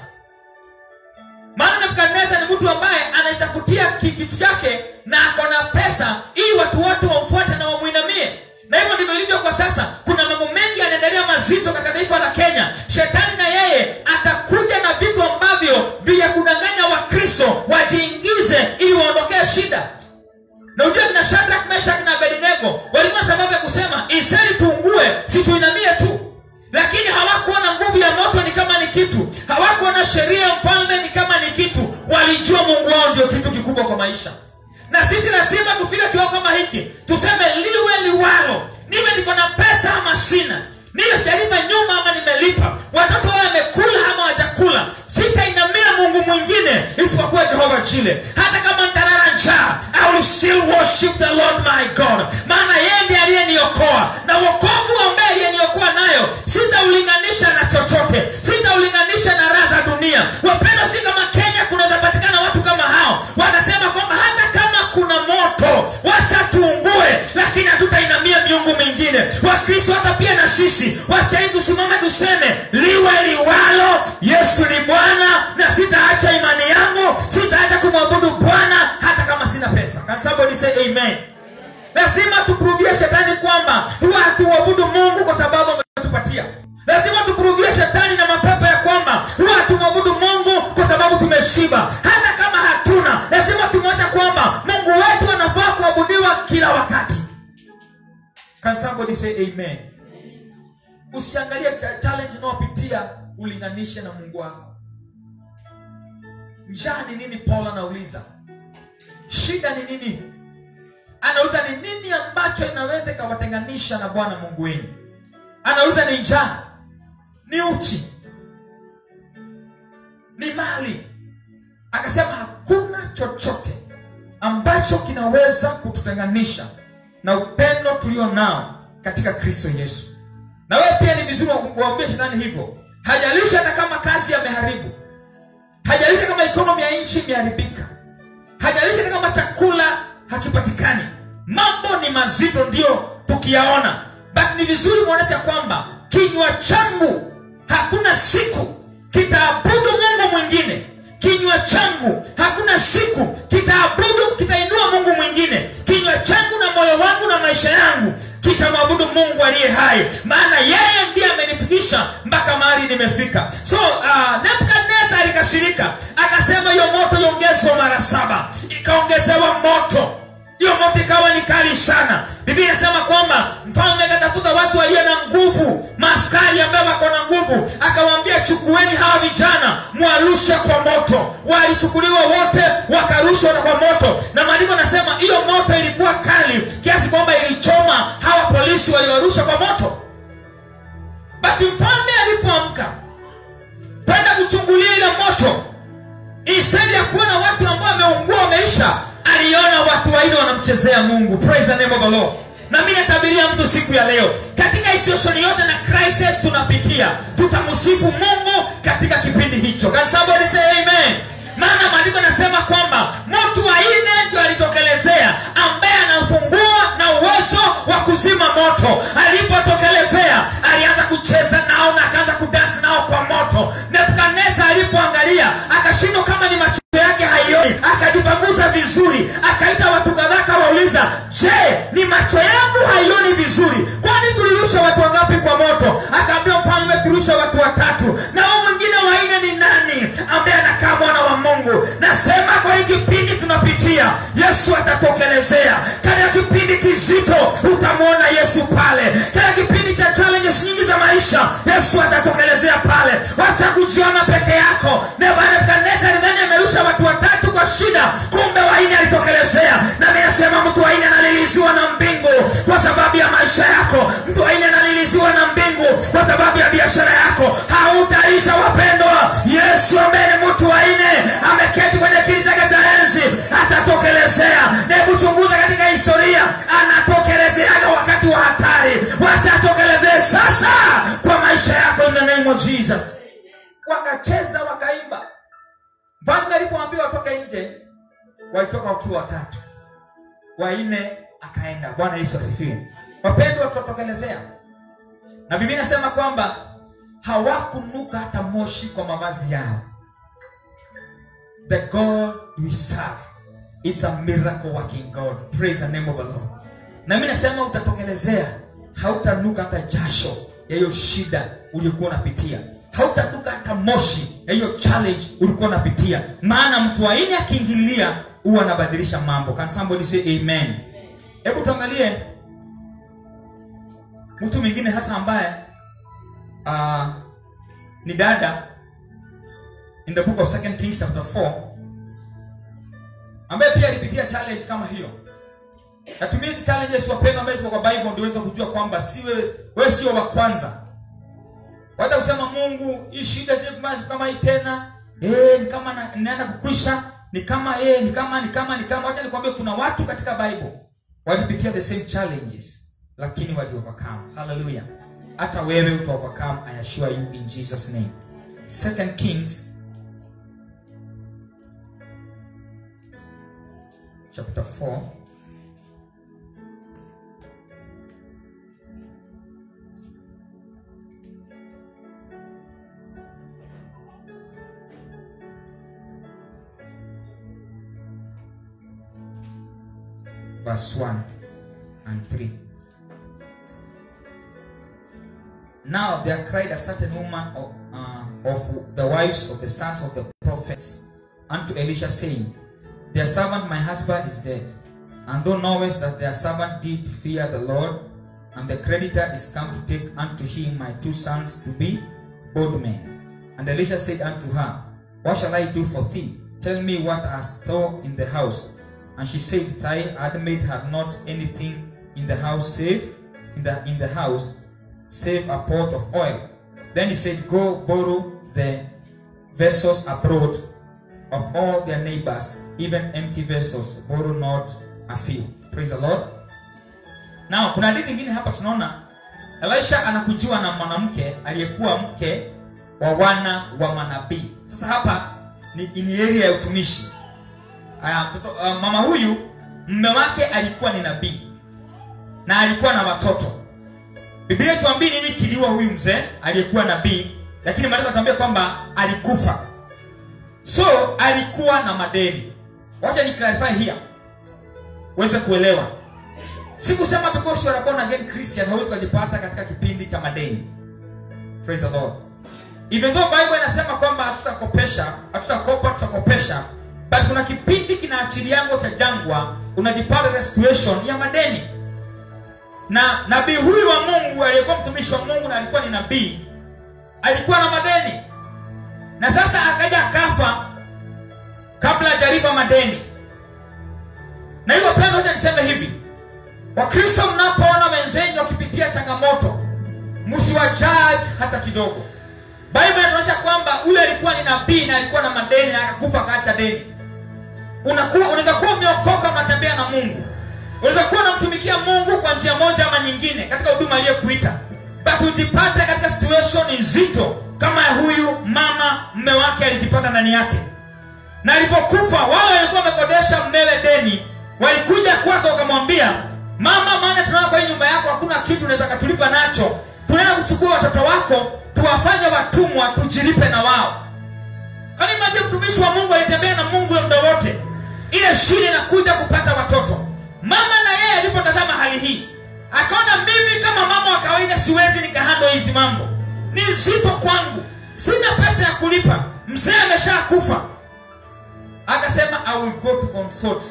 maana nebukadnezar ni mtu ambaye anaitafutia ki- kitu chake na ako na pesa ili watu wote wamfuate na wamwinamie na hivyo ndivyo ilivyo kwa sasa kuna mambo mengi yanaendelea mazito katika taifa la kenya shetani na yeye atakuja na vitu ambavyo vya kudanganya wakristo wajiingize ili waondokee shida na ujue kina shadrak meshak na abednego walikuwa na sababu ya kusema istari tuungue situinamie tu lakini hawakuona nguvu ya moto ni kama ni kitu hawakuona sheria ya mfalme ni kama ni kitu walijua mungu wao ndio kitu kikubwa kwa maisha na sisi lazima tufike kiwango kama hiki tuseme liwe liwalo niwe niko na pesa ama sina niwe sijalipa nyumba ama nimelipa watoto wao wamekula ama wajakula sitainamia mungu mwingine isipokuwa jehova chile hata kama ntalala njaa I will still worship the lord my god maana yeye ndiye aliyeniokoa na wokovu ambaye aliyeniokoa nayo sitaulinganisha na chochote sitaulinganisha na raha za dunia wapenda si kama kenya kunaweza patikana watu kama hao watasema kwamba hata kama kuna moto wacha tuungue lakini hatutainamia miungu mingine wakristo hata pia na sisi wachai tusimame tuseme liwe liwalo yesu ni bwana na sitaacha imani yangu sitaacha kumwabudu bwana hata kama sina pesa Can somebody say amen lazima tupruvie shetani kwamba huwa hatuabudu mungu kwa sababu ametupatia lazima tupruvie shetani na mapepo ya kwamba huwa hatumwabudu mungu kwa sababu tumeshiba hata kama hatuna lazima tumwonyesha kwamba mungu wetu anafaa can somebody say amen usiangalie cha- challenge unaopitia ulinganishe na mungu wako njaa ni nini paul anauliza shida ni nini anauliza ni nini ambacho inaweza ikawatenganisha na bwana mungu wenu anauliza ni njaa ni uchi ni mali akasema hakuna chochote ambacho kinaweza kututenganisha na upendo tulio nao katika kristo yesu na wewe pia ni vizuri kuambia shetani hivyo hajalishi hata kama kazi yameharibu hajalishi kama ikonomi ya nchi imeharibika hajalishi hata kama chakula hakipatikani mambo ni mazito ndio tukiyaona but ni vizuri kuonyesha kwamba kinywa changu hakuna siku kitaabudu mungu mwingine kinywa changu hakuna siku kitaabudu kitainua mungu mwingine kinywa changu na moyo wangu na maisha yangu kitamwabudu mungu aliye hai maana yeye ndiye amenifikisha mpaka mahali nimefika so uh, nebukadnezar alikasirika akasema hiyo moto iongezwa mara saba ikaongezewa moto hiyo moto ikawa ni kali sana biblia inasema kwamba mfalme akatafuta watu walio na nguvu maaskari ambayo wako na nguvu akawaambia chukueni hawa vijana mwarushe kwa moto walichukuliwa wote wakarushwa kwa moto na maandiko anasema hiyo moto ilikuwa kali kiasi kwamba ilichoma hawa polisi waliowarusha kwa moto basi mfalme alipoamka kwenda kuchungulia ile moto instead ya kuona watu ambao wameungua wameisha aliona watu waine wanamchezea mungu praise the name of the lord na mi natabiria mtu siku ya leo katika situation yote na crisis tunapitia tutamsifu mungu katika kipindi hicho Can somebody say amen maana maandiko anasema kwamba mtu wa nne ndio alitokelezea ambaye anafungua na uwezo wa kuzima moto alipotokelezea alianza kucheza nao na akaanza kudansi nao kwa moto nebukadnezar alipoangalia akashindwa kama ni macho yake haioni akajipanguza vizuri akaita watu kadhaa kawauliza je ni macho yangu haioni vizuri kwani tulirusha watu wangapi kwa moto akaambia mfalme turusha watu watatu na huu mwingine waine ni nani ambaye anakaa mwana wa mungu nasema kwa hii kipindi tunapitia yesu atatokelezea katika kipindi kizito utamwona yesu pale katika kipindi cha challenges nyingi za maisha yesu atatokelezea pale wacha kujiona peke yako nebukadnezar alidhani amerusha watu watatu kwa shida kumbe waine alitokelezea na mi nasema mtu waine analiliziwa na mbingu kwa sababu ya maisha yako mtu waine analiliziwa na mbingu kwa sababu ya biashara yako hautaisha wapendwa yesu ambaye ni mtu waine ameketi kwenye kiti chake cha enzi atatokelezea hebu chunguza katika historia anatokelezeaga wakati wa hatari wacha atokelezee sasa kwa maisha yako in the name of jesus wakacheza wakaimba mfalme alipoambiwa watoke nje walitoka wakiwa watatu wanne akaenda bwana yesu asifiwe wapendwa tutatokelezea na biblia inasema kwamba hawakunuka hata moshi kwa mavazi yao the god we serve it's a miracle working god praise the name of the lord na mi nasema utatokelezea hautanuka hata jasho ya hiyo shida uliokuwa unapitia hautanuka hata moshi ya hiyo challenge ulikuwa unapitia maana mtu aine akiingilia huwa anabadilisha mambo can somebody say amen hebu tuangalie mtu mwingine hasa ambaye uh, ni dada in the book of second kings chapter 4 ambaye pia alipitia challenge kama hiyo natumia hizi challenges wapendwa ambaye ziko kwa bible ndio uweze kujua kwamba si wewe wewe sio wa kwanza wacha kusema mungu hii shida si kama kama hii tena eh ni kama na- inaenda kukwisha ni kama eh ni kama ni kama ni kama wacha nikwambie kuna watu katika bible walipitia the same challenges lakini wali overcome hallelujah hata wewe uta overcome i assure you in jesus name second kings chapter 4 verse 1 and 3 now there cried a certain woman of, uh, of the wives of the sons of the prophets unto elisha saying their servant my husband is dead and thou knowest that their servant did fear the lord and the creditor is come to take unto him my two sons to be bondmen. And Elisha said unto her, What shall I do for thee? Tell me what hast thou in the house. And she said, Thy handmaid hath not anything in the house save in the in the house save a pot of oil. Then he said, Go borrow the vessels abroad of all their neighbors, even empty vessels, borrow not a few. Praise the Lord. Now, kuna hadithi nyingine hapa tunaona Elisha anakujiwa na mwanamke aliyekuwa mke wa wana wa manabii. Sasa hapa ni, ni area ya utumishi. Aya, mtoto, uh, mama huyu mume wake alikuwa ni nabii na alikuwa na watoto. Biblia tuambie nini kiliwa huyu mzee aliyekuwa nabii, lakini maandiko yanatuambia kwamba alikufa. So alikuwa na madeni. Wacha ni clarify here. Uweze kuelewa. Sikusema because you are born again Christian hauwezi kujipata katika kipindi cha madeni. Praise the Lord. Even though Bible inasema kwamba hatutakopesha, hatutakopa, tutakopesha, but kuna kipindi kinaachiliango cha jangwa unajipata katika situation ya madeni. Na nabii huyu wa Mungu aliyekuwa mtumishi wa Mungu na alikuwa ni nabii alikuwa na madeni. Na sasa akaja akafa kabla hajalipa madeni. Na hivyo pendo, acha niseme hivi, Wakristo mnapoona wenzenu wakipitia changamoto, msiwajaji hata kidogo. Bible inaonyesha kwamba ule alikuwa ni nabii na alikuwa na madeni na akakufa akaacha deni. Unakuwa unaweza kuwa umeokoka unatembea na Mungu. Unaweza kuwa unamtumikia Mungu kwa njia moja ama nyingine katika huduma aliyekuita. But ujipate katika situation nzito kama ya huyu mama mme wake alijipata ndani yake. Na alipokufa wale walikuwa wamekodesha mmewe deni, walikuja kwake wakamwambia, "Mama, maana tunaona kwa hii nyumba yako hakuna kitu unaweza katulipa nacho. Tunaenda kuchukua watoto wako tuwafanye watumwa tujilipe na wao." Kani maji mtumishi wa Mungu alitembea na Mungu muda wote. Ile shida inakuja kupata watoto. Mama na yeye alipotazama hali hii, akaona mimi kama mama wa kawaida siwezi nikahando hizi mambo. Ni nzito kwangu. Sina pesa ya kulipa. Mzee ameshakufa. Akasema I will go to consult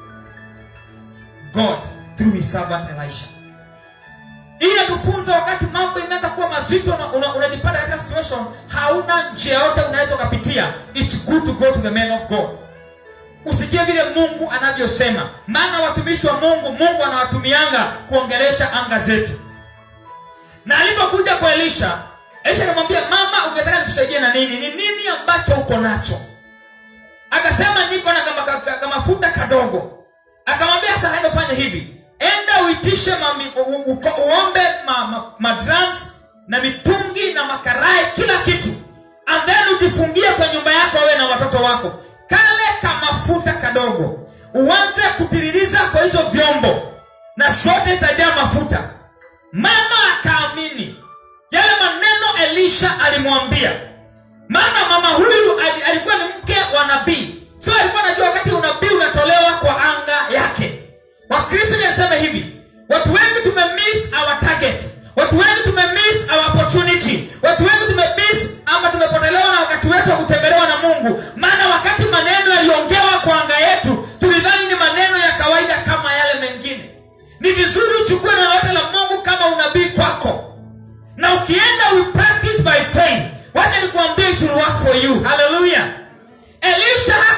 God through his servant Elisha. Ili tufunze wakati mambo imeanza kuwa mazito na una- unajipata katika situation hauna njia yote unaweza ukapitia. It's good to go to the man of God. Usikie vile Mungu anavyosema, maana watumishi wa Mungu, Mungu anawatumianga kuongelesha anga zetu. Na alipokuja kwa Elisha, Elisha akamwambia, mama, ungetaka nikusaidie na nini? Ni nini ambacho uko nacho? Akasema niko na kama, kama, kama mafuta kadogo. Akamwambia sasa, enda fanya hivi, enda uitishe mami, u, u, u, uombe ma, ma, ma drums na mitungi na makarai, kila kitu, and then ujifungie kwa nyumba yako wewe na watoto wako, kale kamafuta kadogo, uanze kutiririza kwa hizo vyombo na zote zitajaa mafuta. Mama akaamini yale maneno Elisha alimwambia. Maana mama huyu ali- alikuwa ni mke wa nabii, so alikuwa anajua wakati unabii unatolewa kwa anga yake. Wakristo niseme hivi, watu wengi tumemiss our target, watu wengi tumemiss our opportunity, watu wengi tumemiss ama tumepotelewa na wakati wetu wa kutembelewa na Mungu. Maana wakati maneno yaliongewa kwa anga yetu, tulidhani ni maneno ya kawaida kama yale mengine. Ni vizuri uchukue neno lote la Mungu kama unabii kwako na ukienda we practice by faith wacha nikuambie it will work for you haleluya elisha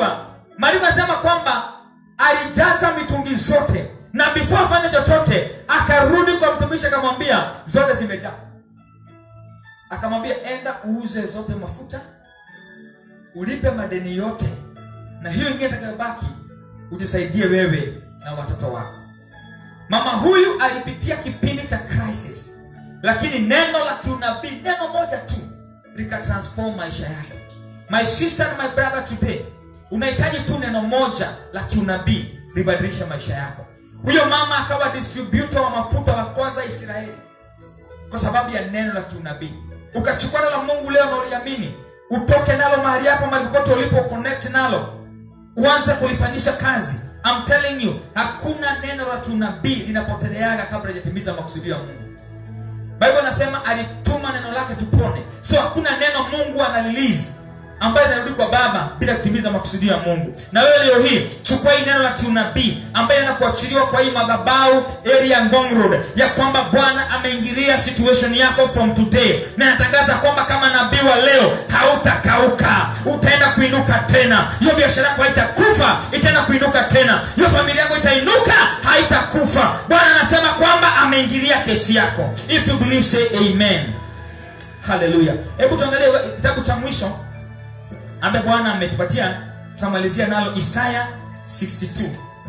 unajua maandiko anasema kwamba alijaza mitungi zote na before afanye chochote akarudi kwa mtumishi akamwambia zote zimejaa akamwambia enda uuze zote mafuta ulipe madeni yote na hiyo ingine itakayobaki ujisaidie wewe na watoto wako mama huyu alipitia kipindi cha crisis lakini neno la kiunabii neno moja tu likatransform maisha yake my sister and my brother today unahitaji tu neno moja la kiunabii libadilisha maisha yako huyo mama akawa distributor wa mafuta wa kwanza israeli kwa sababu ya neno la kiunabii ukachukua neno la mungu leo na uliamini utoke nalo mahali hapo mahali popote ulipo connect nalo uanze kulifanyisha kazi I'm telling you hakuna neno la kiunabii linapoteleaga kabla hajatimiza makusudio ya mungu bible nasema alituma neno lake tupone so hakuna neno mungu analilizi ambayo inarudi kwa baba bila kutimiza makusudio ya mungu na wewe leo hii chukua hii neno la kiunabii ambayo inakuachiliwa kwa hii madhabau area ngong road ya kwamba bwana ameingilia situation yako from today na natangaza kwamba kama nabii wa leo hautakauka utaenda kuinuka tena hiyo biashara yako haitakufa itaenda kuinuka tena hiyo familia yako itainuka haitakufa bwana anasema kwamba ameingilia kesi yako if you believe say amen haleluya hebu tuangalie kitabu cha mwisho ambaye bwana ametupatia tutamalizia nalo isaya 62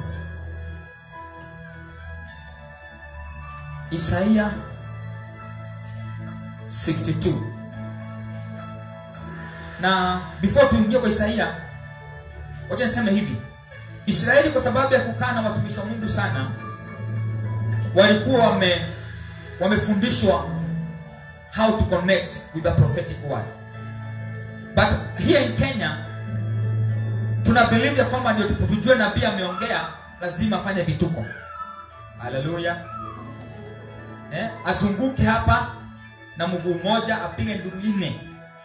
isaya 62 na before tuingie kwa isaia wacha niseme hivi israeli kwa sababu ya kukaa na watumishi wa mungu sana walikuwa wame wamefundishwa how to connect with the prophetic word but here in kenya tuna believe ya kwamba ndio tujue nabii ameongea lazima afanye vituko haleluya eh, azunguke hapa na mguu mmoja apige nduru nne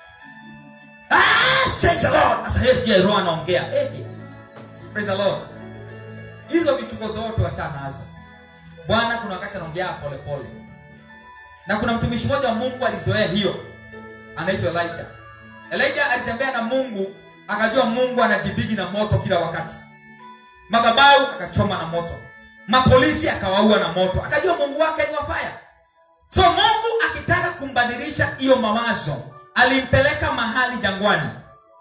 ah, says the lord sasa yeye siye roho anaongea eh, praise the lord hizo vituko zote wachana nazo bwana kuna wakati anaongea polepole na kuna mtumishi mmoja wa mungu alizoea hiyo anaitwa elijah elijah alitembea na mungu akajua mungu anajibigi na moto kila wakati madhabahu akachoma na moto mapolisi akawaua na moto akajua mungu wake ni wafaya so mungu akitaka kumbadilisha hiyo mawazo alimpeleka mahali jangwani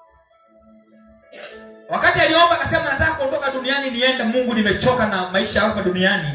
wakati aliomba akasema nataka kuondoka duniani niende mungu nimechoka na maisha hapa duniani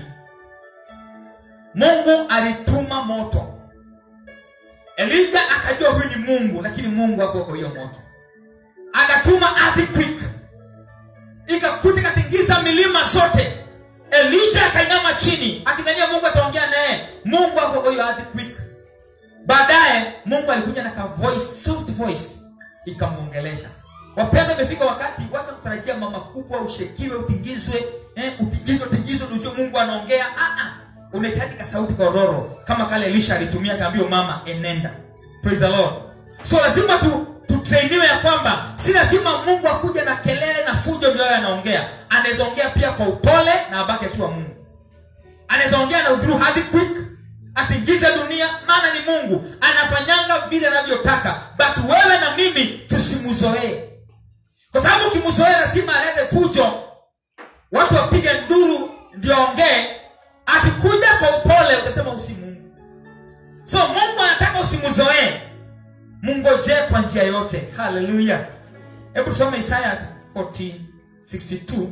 mungu alituma moto elija akajua huyu ni mungu lakini mungu hakuwa kwa hiyo moto akatuma earthquake ikakuta ikatingiza milima zote elija akainama chini akidhania mungu ataongea naye mungu hakuwa kwa hiyo earthquake baadaye mungu alikuja na ka voice soft voice ikamwongelesha wapenda imefika wakati wacha kutarajia mama kubwa ushekiwe utingizwe eh, utingizwe utingizwe ujue mungu anaongea ah, ah unahitaji kasauti kororo kama kale elisha alitumia kaambio mama enenda praise the lord so lazima tu tutrainiwe ya kwamba si lazima mungu akuja na kelele na fujo ndio awe anaongea anaweza ongea pia kwa upole na abaki akiwa mungu anaweza ongea na udhuru hadi quick atingize dunia maana ni mungu anafanyanga vile anavyotaka but wewe na mimi tusimzoee kwa sababu ukimzoea lazima alete fujo watu wapige nduru ndio ongee akikuja kwa upole utasema usi mungu so mungu anataka usimzoee mungojee kwa njia yote haleluya hebu tusome isaya 1462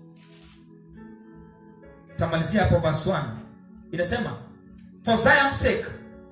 tamalizia hapo verse 1 inasema for zion's sake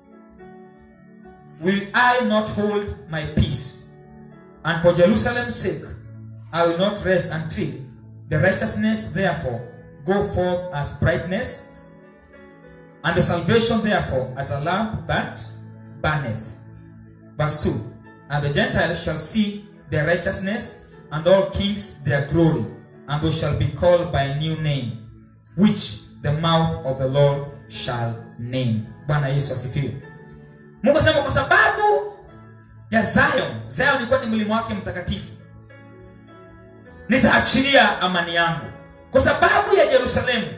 will i not hold my peace and for jerusalem's sake i will not rest until the righteousness therefore go forth as brightness, and the salvation therefore as a lamp that burneth. Verse 2 And the Gentiles shall see their righteousness, and all kings their glory, and they shall be called by a new name, which the mouth of the Lord shall name. Bwana Yesu asifiwe. Mungu asema kwa sababu ya Zion, Zion ilikuwa ni mlima wake mtakatifu, nitaachilia amani yangu kwa sababu ya yerusalemu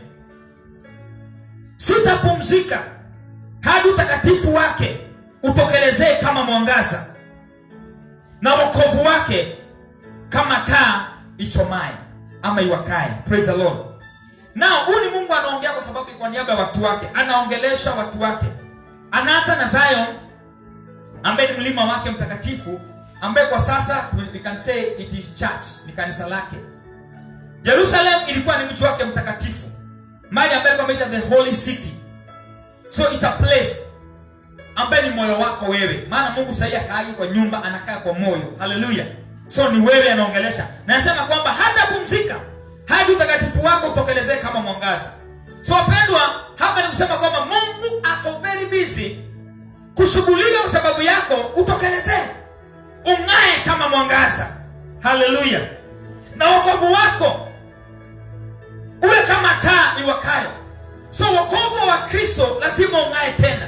sitapumzika hadi utakatifu wake utokelezee kama mwangaza na wokovu wake kama taa ichomae ama iwakae praise the lord nao huyu ni mungu anaongea kwa sababu kwa niaba ya watu wake anaongelesha watu wake anaanza na zion ambaye ni mlima wake mtakatifu ambaye kwa sasa we can say it is church ni kanisa lake jerusalem ilikuwa ni mji wake mtakatifu mali ambaye alikuwa ameita the holy city so it's a place ambaye ni moyo wako wewe maana mungu sahii akaagi kwa nyumba anakaa kwa moyo haleluya so ni wewe anaongelesha na anasema kwamba hata pumzika hadi utakatifu wako utokelezee kama mwangaza so wapendwa hapa ni kusema kwamba mungu ako very busy kushughulika kwa sababu yako utokelezee ung'ae kama mwangaza haleluya na wokovu wako uwe kama taa iwakayo so wokovu wa kristo lazima ung'ae tena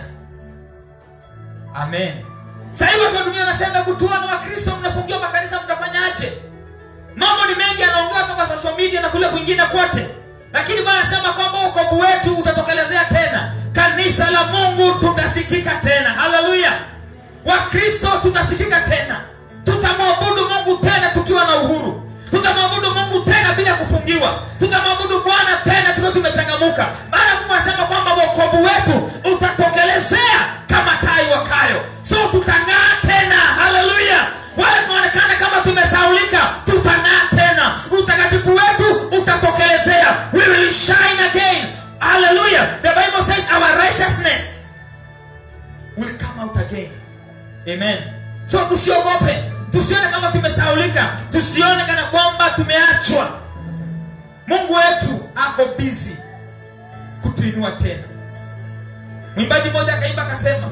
amen sahii watu wa dunia wanasema kutuana wa kristo mnafungiwa makanisa mtafanyaje mambo ni mengi yanaongea toka social media na kule kwingine kote lakini bwana anasema kwamba wokovu wetu utatokelezea tena kanisa la mungu tutasikika tena haleluya wakristo tutasikika tena tutamwabudu mungu tena tukiwa na uhuru tutamwabudu mungu tena bila kufungiwa tutamwabudu bwana tena tukiwa tumechangamuka maana mungu anasema kwamba wokovu wetu utatokelezea kama taa iwakayo so tutang'aa tena haleluya wale tunaonekana kama tumesaulika tutang'aa tena utakatifu wetu utatokelezea we will shine again haleluya the bible says our righteousness will come out again amen so tusiogope tusione kama tumesaulika tusione kana kwamba tumeachwa mungu wetu ako bizi kutuinua tena mwimbaji mmoja akaimba akasema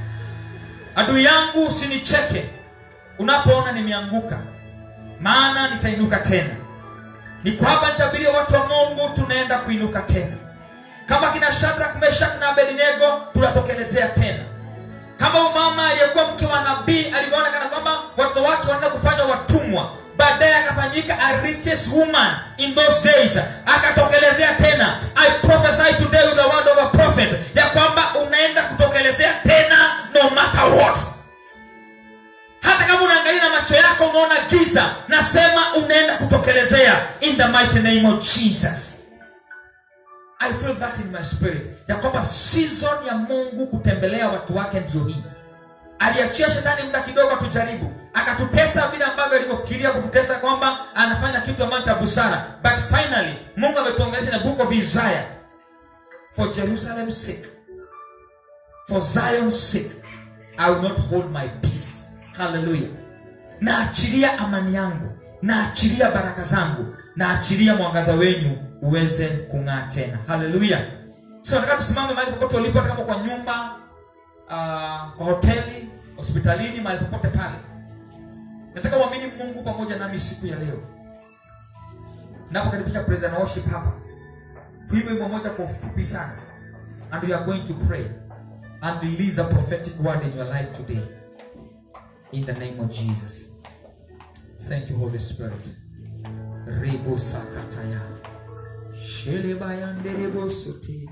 adui yangu usinicheke unapoona nimeanguka maana nitainuka tena niko hapa nitabiria watu wa mungu tunaenda kuinuka tena kama kina shadrak meshak na abednego tunatokelezea tena kama umama aliyekuwa mke wa nabii alivyoona kana kwamba watoto wake wanaenda kufanywa watumwa baadaye akafanyika a richest woman in those days akatokelezea tena i prophesy today with the word of a prophet ya kwamba unaenda kutokelezea tena no matter what hata kama unaangalia na macho yako unaona giza nasema unaenda kutokelezea in the mighty name of jesus i feel that in my spirit ya kwamba season ya mungu kutembelea watu wake ndio hii aliachia shetani muda kidogo atujaribu akatutesa vile ambavyo alivyofikiria kututesa kwamba anafanya kitu ambacho cha busara but finally mungu ametuongelesha na book of isaiah for jerusalem's sake for zion's sake i will not hold my peace haleluya naachilia amani yangu naachilia baraka zangu naachilia mwangaza wenyu uweze kung'aa tena haleluya so nataka tusimame mahali popote ulipo hata kama kwa nyumba uh, kwa hoteli hospitalini mahali popote pale nataka uamini mungu pamoja nami siku ya leo napokaribisha praise and worship hapa tuimbe wimbo moja kwa ufupi sana and we are going to pray and release a prophetic word in your life today in the name of jesus thank you holy spirit rebo sakataya shelebayanderebosote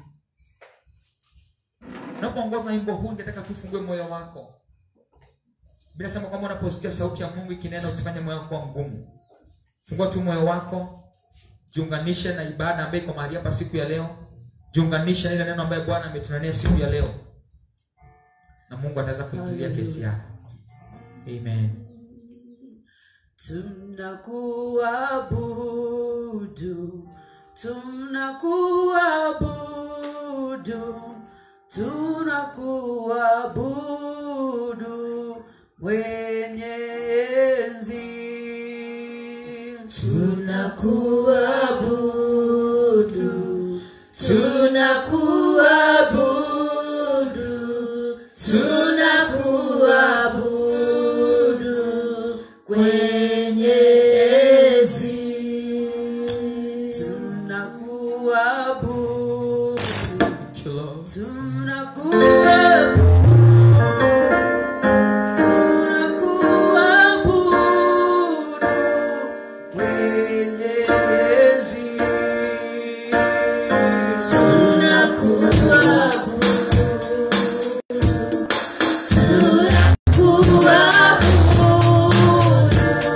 unapoongoza wimbo huu ningetaka tufungue moyo wako bila sema kwamba unaposikia sauti ya mungu ikinena usifanye moyo wako kuwa mgumu fungua tu moyo wako jiunganishe na ibada ambayo iko mahali hapa siku ya leo jiunganishe na ile neno ambayo bwana ametunania siku ya leo na mungu ataweza kuingilia kesi yako amen tunakuabudu tunakuabudu tunakuabudu mwenye enzi tunakuabudu tunakuabudu tunakuabudu kwenye enzi tunakuabudu Thank you, Lord. tunakuabudu tunakuabudu mwenye enzi tunakuabudu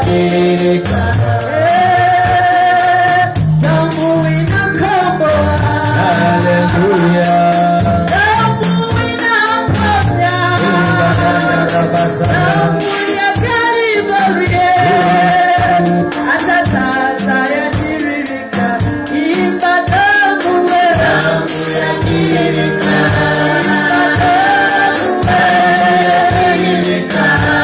yatiririka Eh, damu inakomboa. haleluya Damu inaponya. Damu ya Kalvari, hata sasa yatiririka. Imba damu wewe. yatiririka yatiririka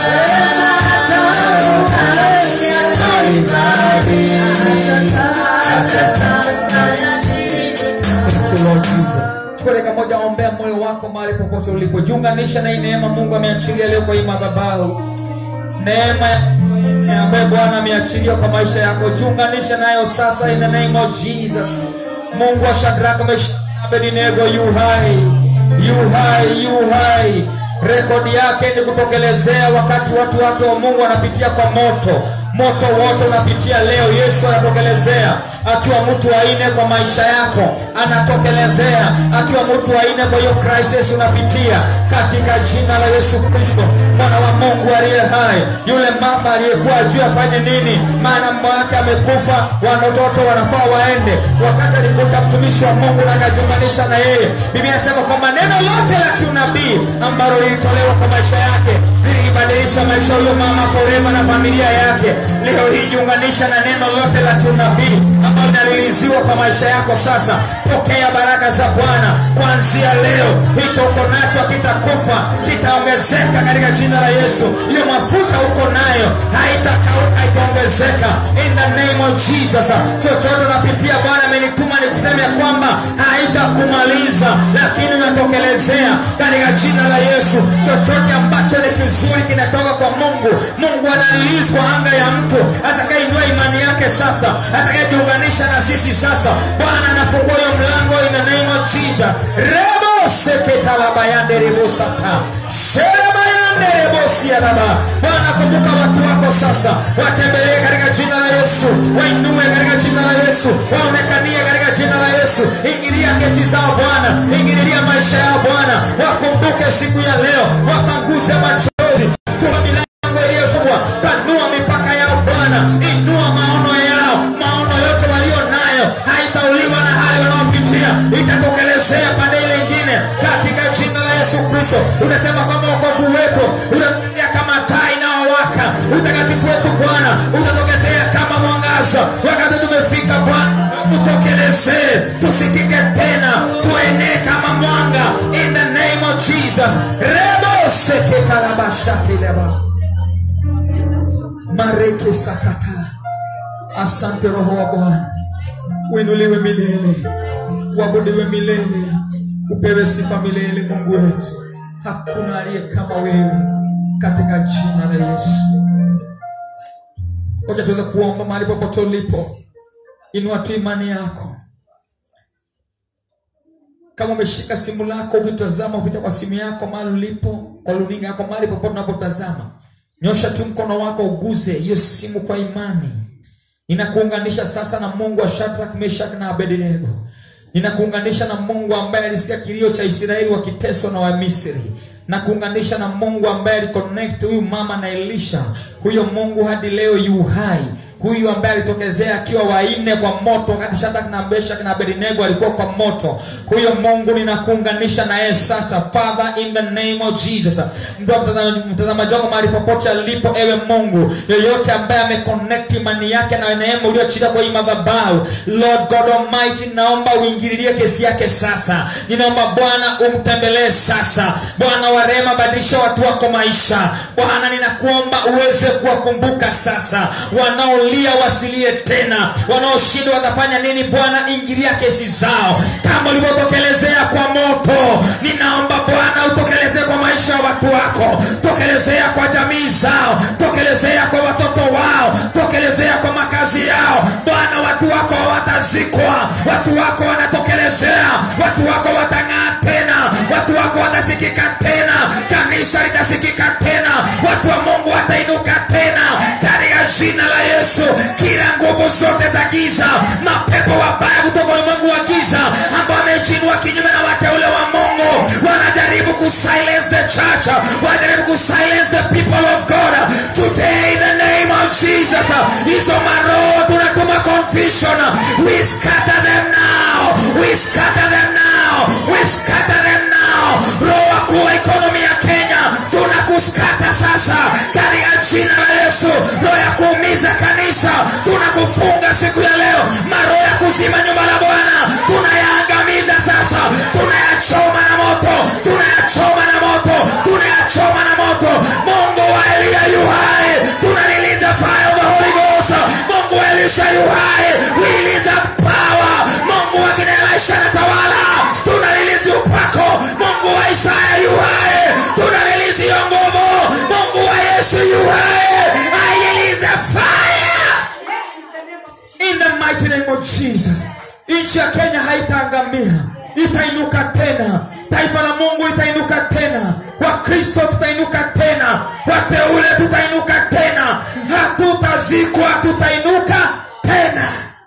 Thank you, Lord Jesus. Chukua dakika moja, ombea moyo wako mahali popote ulipo, jiunganisha na hii neema Mungu ameachilia leo kwa hii madhabahu. Neema ya ambayo Bwana ameachilia kwa maisha yako, jiunganisha nayo sasa, in the name of Jesus. Mungu wa Shadraka, Meshaki na Abednego yu hai, yu hai, yu hai. Rekodi yake ni kutokelezea wakati watu wake wa Mungu wanapitia kwa moto moto wote unapitia leo yesu anatokelezea akiwa mtu wa nne kwa maisha yako anatokelezea akiwa mtu wa nne kwa hiyo crisis unapitia katika jina la yesu kristo mwana wa mungu aliye hai yule mama aliyekuwa ajui afanye nini maana mama wake amekufa watoto wanafaa waende wakati alikuta mtumishi wa mungu na akajiunganisha na yeye biblia inasema kwamba neno lote la kiunabii ambalo lilitolewa kwa maisha yake lilibadilisha maisha ya huyo mama forever na familia yake leo hii jiunganisha na neno lote la kiunabii ambalo linaliliziwa kwa maisha yako sasa pokea baraka za bwana kuanzia leo hicho uko nacho kitakufa kitaongezeka katika jina la yesu hiyo mafuta uko nayo haitakauka itaongezeka in the name of jesus chochote unapitia bwana amenituma ni kusema ya kwamba haitakumaliza lakini unatokelezea katika jina la yesu chochote ambacho ni kizuri kinatoka kwa mungu mungu analilizi kwa anga ya mtu atakayeinua imani yake sasa atakayejiunganisha na sisi sasa bwana anafungua hiyo mlango in the name of jesus rebo seketalabayanderebosata serebayanderebosialaba bwana kumbuka watu wako sasa watembelee katika jina la yesu wainue katika jina la yesu waonekanie katika jina la yesu ingilia kesi zao bwana ingililia maisha yao bwana wakumbuke siku ya leo wapanguze machozi funga milango iliyofungwa panua mipaka yao bwana inua maono yao maono yote walio nayo haitauliwa na hali wanaopitia itatokelezea pande ile ingine katika jina la yesu kristo unasema kwamba wokovu wetu utakuja kama taa inayowaka utakatifu wetu bwana utatokezea kama mwangaza wakati tumefika bwana tutokelezee tusikike tena tuenee kama mwanga in the name of jesus rebo seketarabashatileba mareke sakata asante roho wa bwana uinuliwe milele uabudiwe milele upewe sifa milele mungu wetu hakuna aliye kama wewe katika jina la yesu oja tuweze kuomba mahali popote ulipo inua tu imani yako kama umeshika simu lako ukitazama kupita kwa simu yako mahali ulipo kwa luninga yako mahali popote unapotazama nyosha tu mkono wako uguze hiyo simu kwa imani inakuunganisha sasa na mungu wa shadrak meshak na abednego ninakuunganisha na mungu ambaye alisikia kilio cha israeli wakiteswa na wamisri na kuunganisha na mungu ambaye aliconnect huyu mama na elisha huyo mungu hadi leo yu hai huyu ambaye alitokezea akiwa waine kwa moto wakati shadak na meshak na abednego alikuwa kwa moto huyo mungu ninakuunganisha na yeye sasa father in the name of jesus Mpendwa mtazama- mtazamaji wangu mahali popote alipo ewe mungu yoyote ambaye ameconnect imani yake na neema uliochilia kwa hii madhabahu lord god almighty naomba uingililie kesi yake sasa ninaomba bwana umtembelee sasa bwana wa rehema badilisha watu wako maisha bwana ninakuomba uweze kuwakumbuka sasa wanaolia wasilie tena wanaoshindwa watafanya nini bwana ingilia kesi zao kama ulivyotokelezea kwa moto ninaomba bwana utokelezee kwa maisha ya watu wako tokelezea kwa jamii zao tokelezea kwa watoto wao tokelezea kwa makazi yao bwana watu wako hawatazikwa watu wako wanatokelezea watu wako watang'aa tena watu wako watasikika tena kanisa litasikika tena watu wa mungu watainuka tena katika jina la yesu kila nguvu zote za giza mapepo wabaya kutoka ulimwengu wa giza ambao wamejinua kinyume na wateule wa mungu wanajaribu kusilence the church wanajaribu kusilence the people of god today in the name of jesus hizo maroho tunatuma confusion we scatter them now we scatter them now we scatter them now roho wakuu wa ekonomi ya kenya tunakuskata sasa katika jina la yesu roho ya kuumiza kanisa tunakufunga siku ya leo maroho ya kuzima nyumba la bwana tunayaangamiza sasa tunayachoma na moto tunayachoma na moto tunayachoma na moto mungu wa eliya yu hai tunaliliza fire of the holy ghost mungu wa elisha yu hai we release that power mungu wa kina elisha na tawala tunalilizi upako mungu wa isaya yu hai tunalilizi hiyo nguvu mungu wa yesu yu hai i release a fire in the mighty name of jesus nchi ya kenya haitaangamia itainuka tena taifa la mungu itainuka tena wakristo tutainuka tena wateule tutainuka tena hatutazikwa tutainuka tena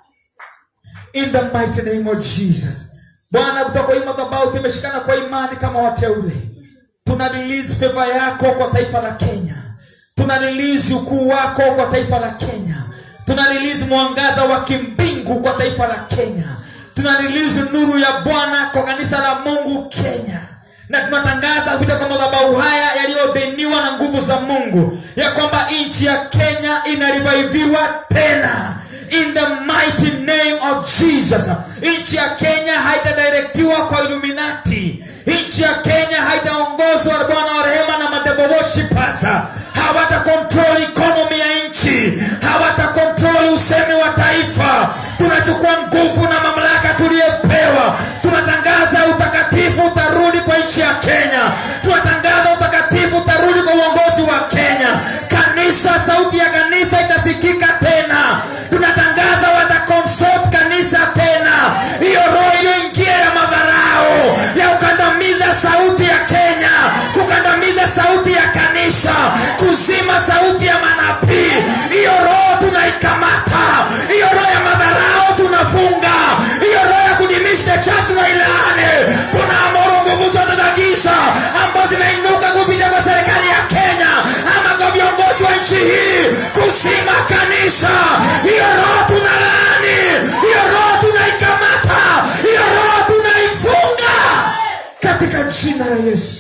in the mighty name of jesus bwana kutoka hii madhabahu tumeshikana kwa imani kama wateule tuna release favor yako kwa taifa la kenya tuna release ukuu wako kwa taifa la kenya tuna release mwangaza wa kimbingu kwa taifa la kenya tuna release nuru ya bwana kwa kanisa la mungu kenya na tunatangaza kupita kwa madhabahu haya yaliyodeniwa na nguvu za mungu ya kwamba nchi ya kenya inarivaiviwa tena in the mighty name of jesus nchi ya kenya haitadirektiwa kwa iluminati nchi ya kenya haitaongozwa na bwana wa rehema na madebo worshippers hawata kontrol ikonomi ya nchi hawata kontrol usemi wa taifa tunachukua nguvu na mamlaka tuliyepewa tunatangaza utakatifu utarudi kwa nchi ya kenya tunatangaza utakatifu utarudi kwa uongozi wa kenya kanisa sauti ya kanisa itasikika tena tunatangaza watakonsult kanisa tena hiyo roho iliyoingia ya madharao ya kukandamiza sauti ya kenya kukandamiza sauti ya kanisa kuzima sauti ya manabii hiyo roho tunaikamata hiyo roho ya madharao tunafunga hiyo roho ya kudimisha cha tunailaani tunaamuru nguvu zote za giza ambazo zimeinuka kupitia kwa serikali ya kenya ama kwa viongozi wa nchi hii kuzima kanisa hiyo roho tunalaani hiyo roho tunaikamata hiyo roho tunaifunga katika jina la yesu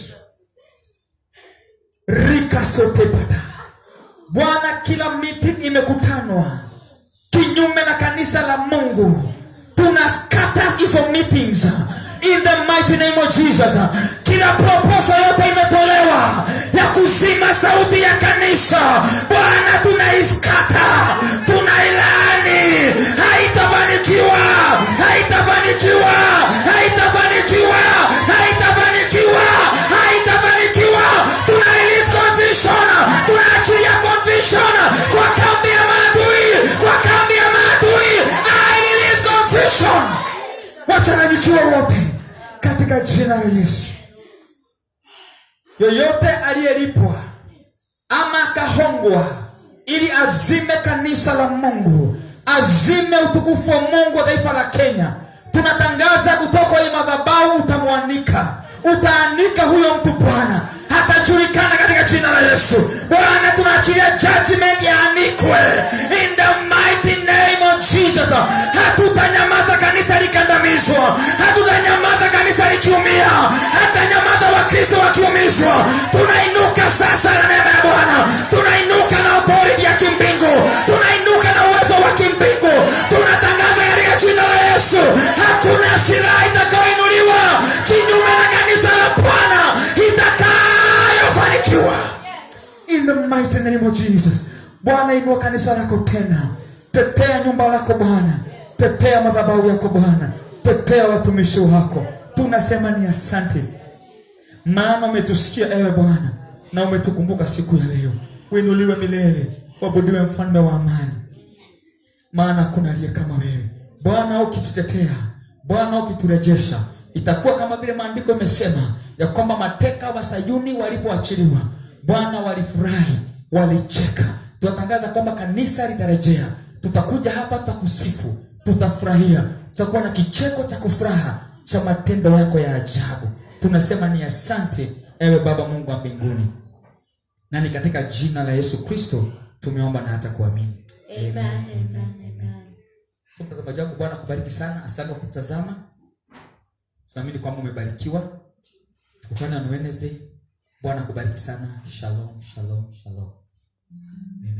rikasotepata bwana kila meeting imekutanwa kinyume na kanisa la mungu tunaskata hizo meetings in the mighty name of jesus kila proposal yote imetolewa ya kuzima sauti ya kanisa bwana tunaiskata tunailani haitafanikiwa haitafanikiwa haitafanikiwa haitafanikiwa haitafanikiwa tuna release confusion tunaachilia confusion kwa kambi ya maadui kwa kambi ya maadui I release confusion wachanganyikiwa wote katika jina la yesu yoyote aliyelipwa ama akahongwa ili azime kanisa la mungu azime utukufu wa mungu wa taifa la kenya tunatangaza kutoka hii madhabahu utamwanika utaanika huyo mtu bwana hatajulikana katika jina la yesu bwana tunaachilia judgment yaanikwe in the mighty name of jesus hatutanyamaza kanisa likandamizwa hatutanyamaza kanisa likiumia hatutanyamaza wakristo wakiumizwa tunainuka sasa na neema ya bwana tunainuka na authority ya kimbingu tunainuka na uwezo wa kimbingu tunatangaza katika jina la yesu hakuna silaha itakayoinuliwa kinyume na kanisa la bwana itakayofanikiwa in the mighty name of jesus bwana inua kanisa lako tena tetea nyumba lako bwana tetea madhabahu yako bwana tetea watumishi wako tunasema ni asante maana umetusikia ewe bwana na umetukumbuka siku ya leo uinuliwe milele wabudiwe mfalme wa amani maana hakuna aliye kama wewe bwana ukitutetea bwana ukiturejesha itakuwa kama vile maandiko imesema ya kwamba mateka wa sayuni walipoachiliwa bwana walifurahi walicheka tunatangaza kwamba kanisa litarejea tutakuja hapa tutakusifu tutafurahia tutakuwa na kicheko cha kufuraha cha matendo yako ya ajabu tunasema ni asante ewe baba mungu wa mbinguni na ni katika jina la yesu kristo tumeomba na hata kuamini Amen, amen, amen. So, mtazamaji wangu bwana akubariki sana asante kwa kutazama tunaamini kwamba umebarikiwa tukutane on wednesday bwana akubariki sana shalom shalom shalom Amen.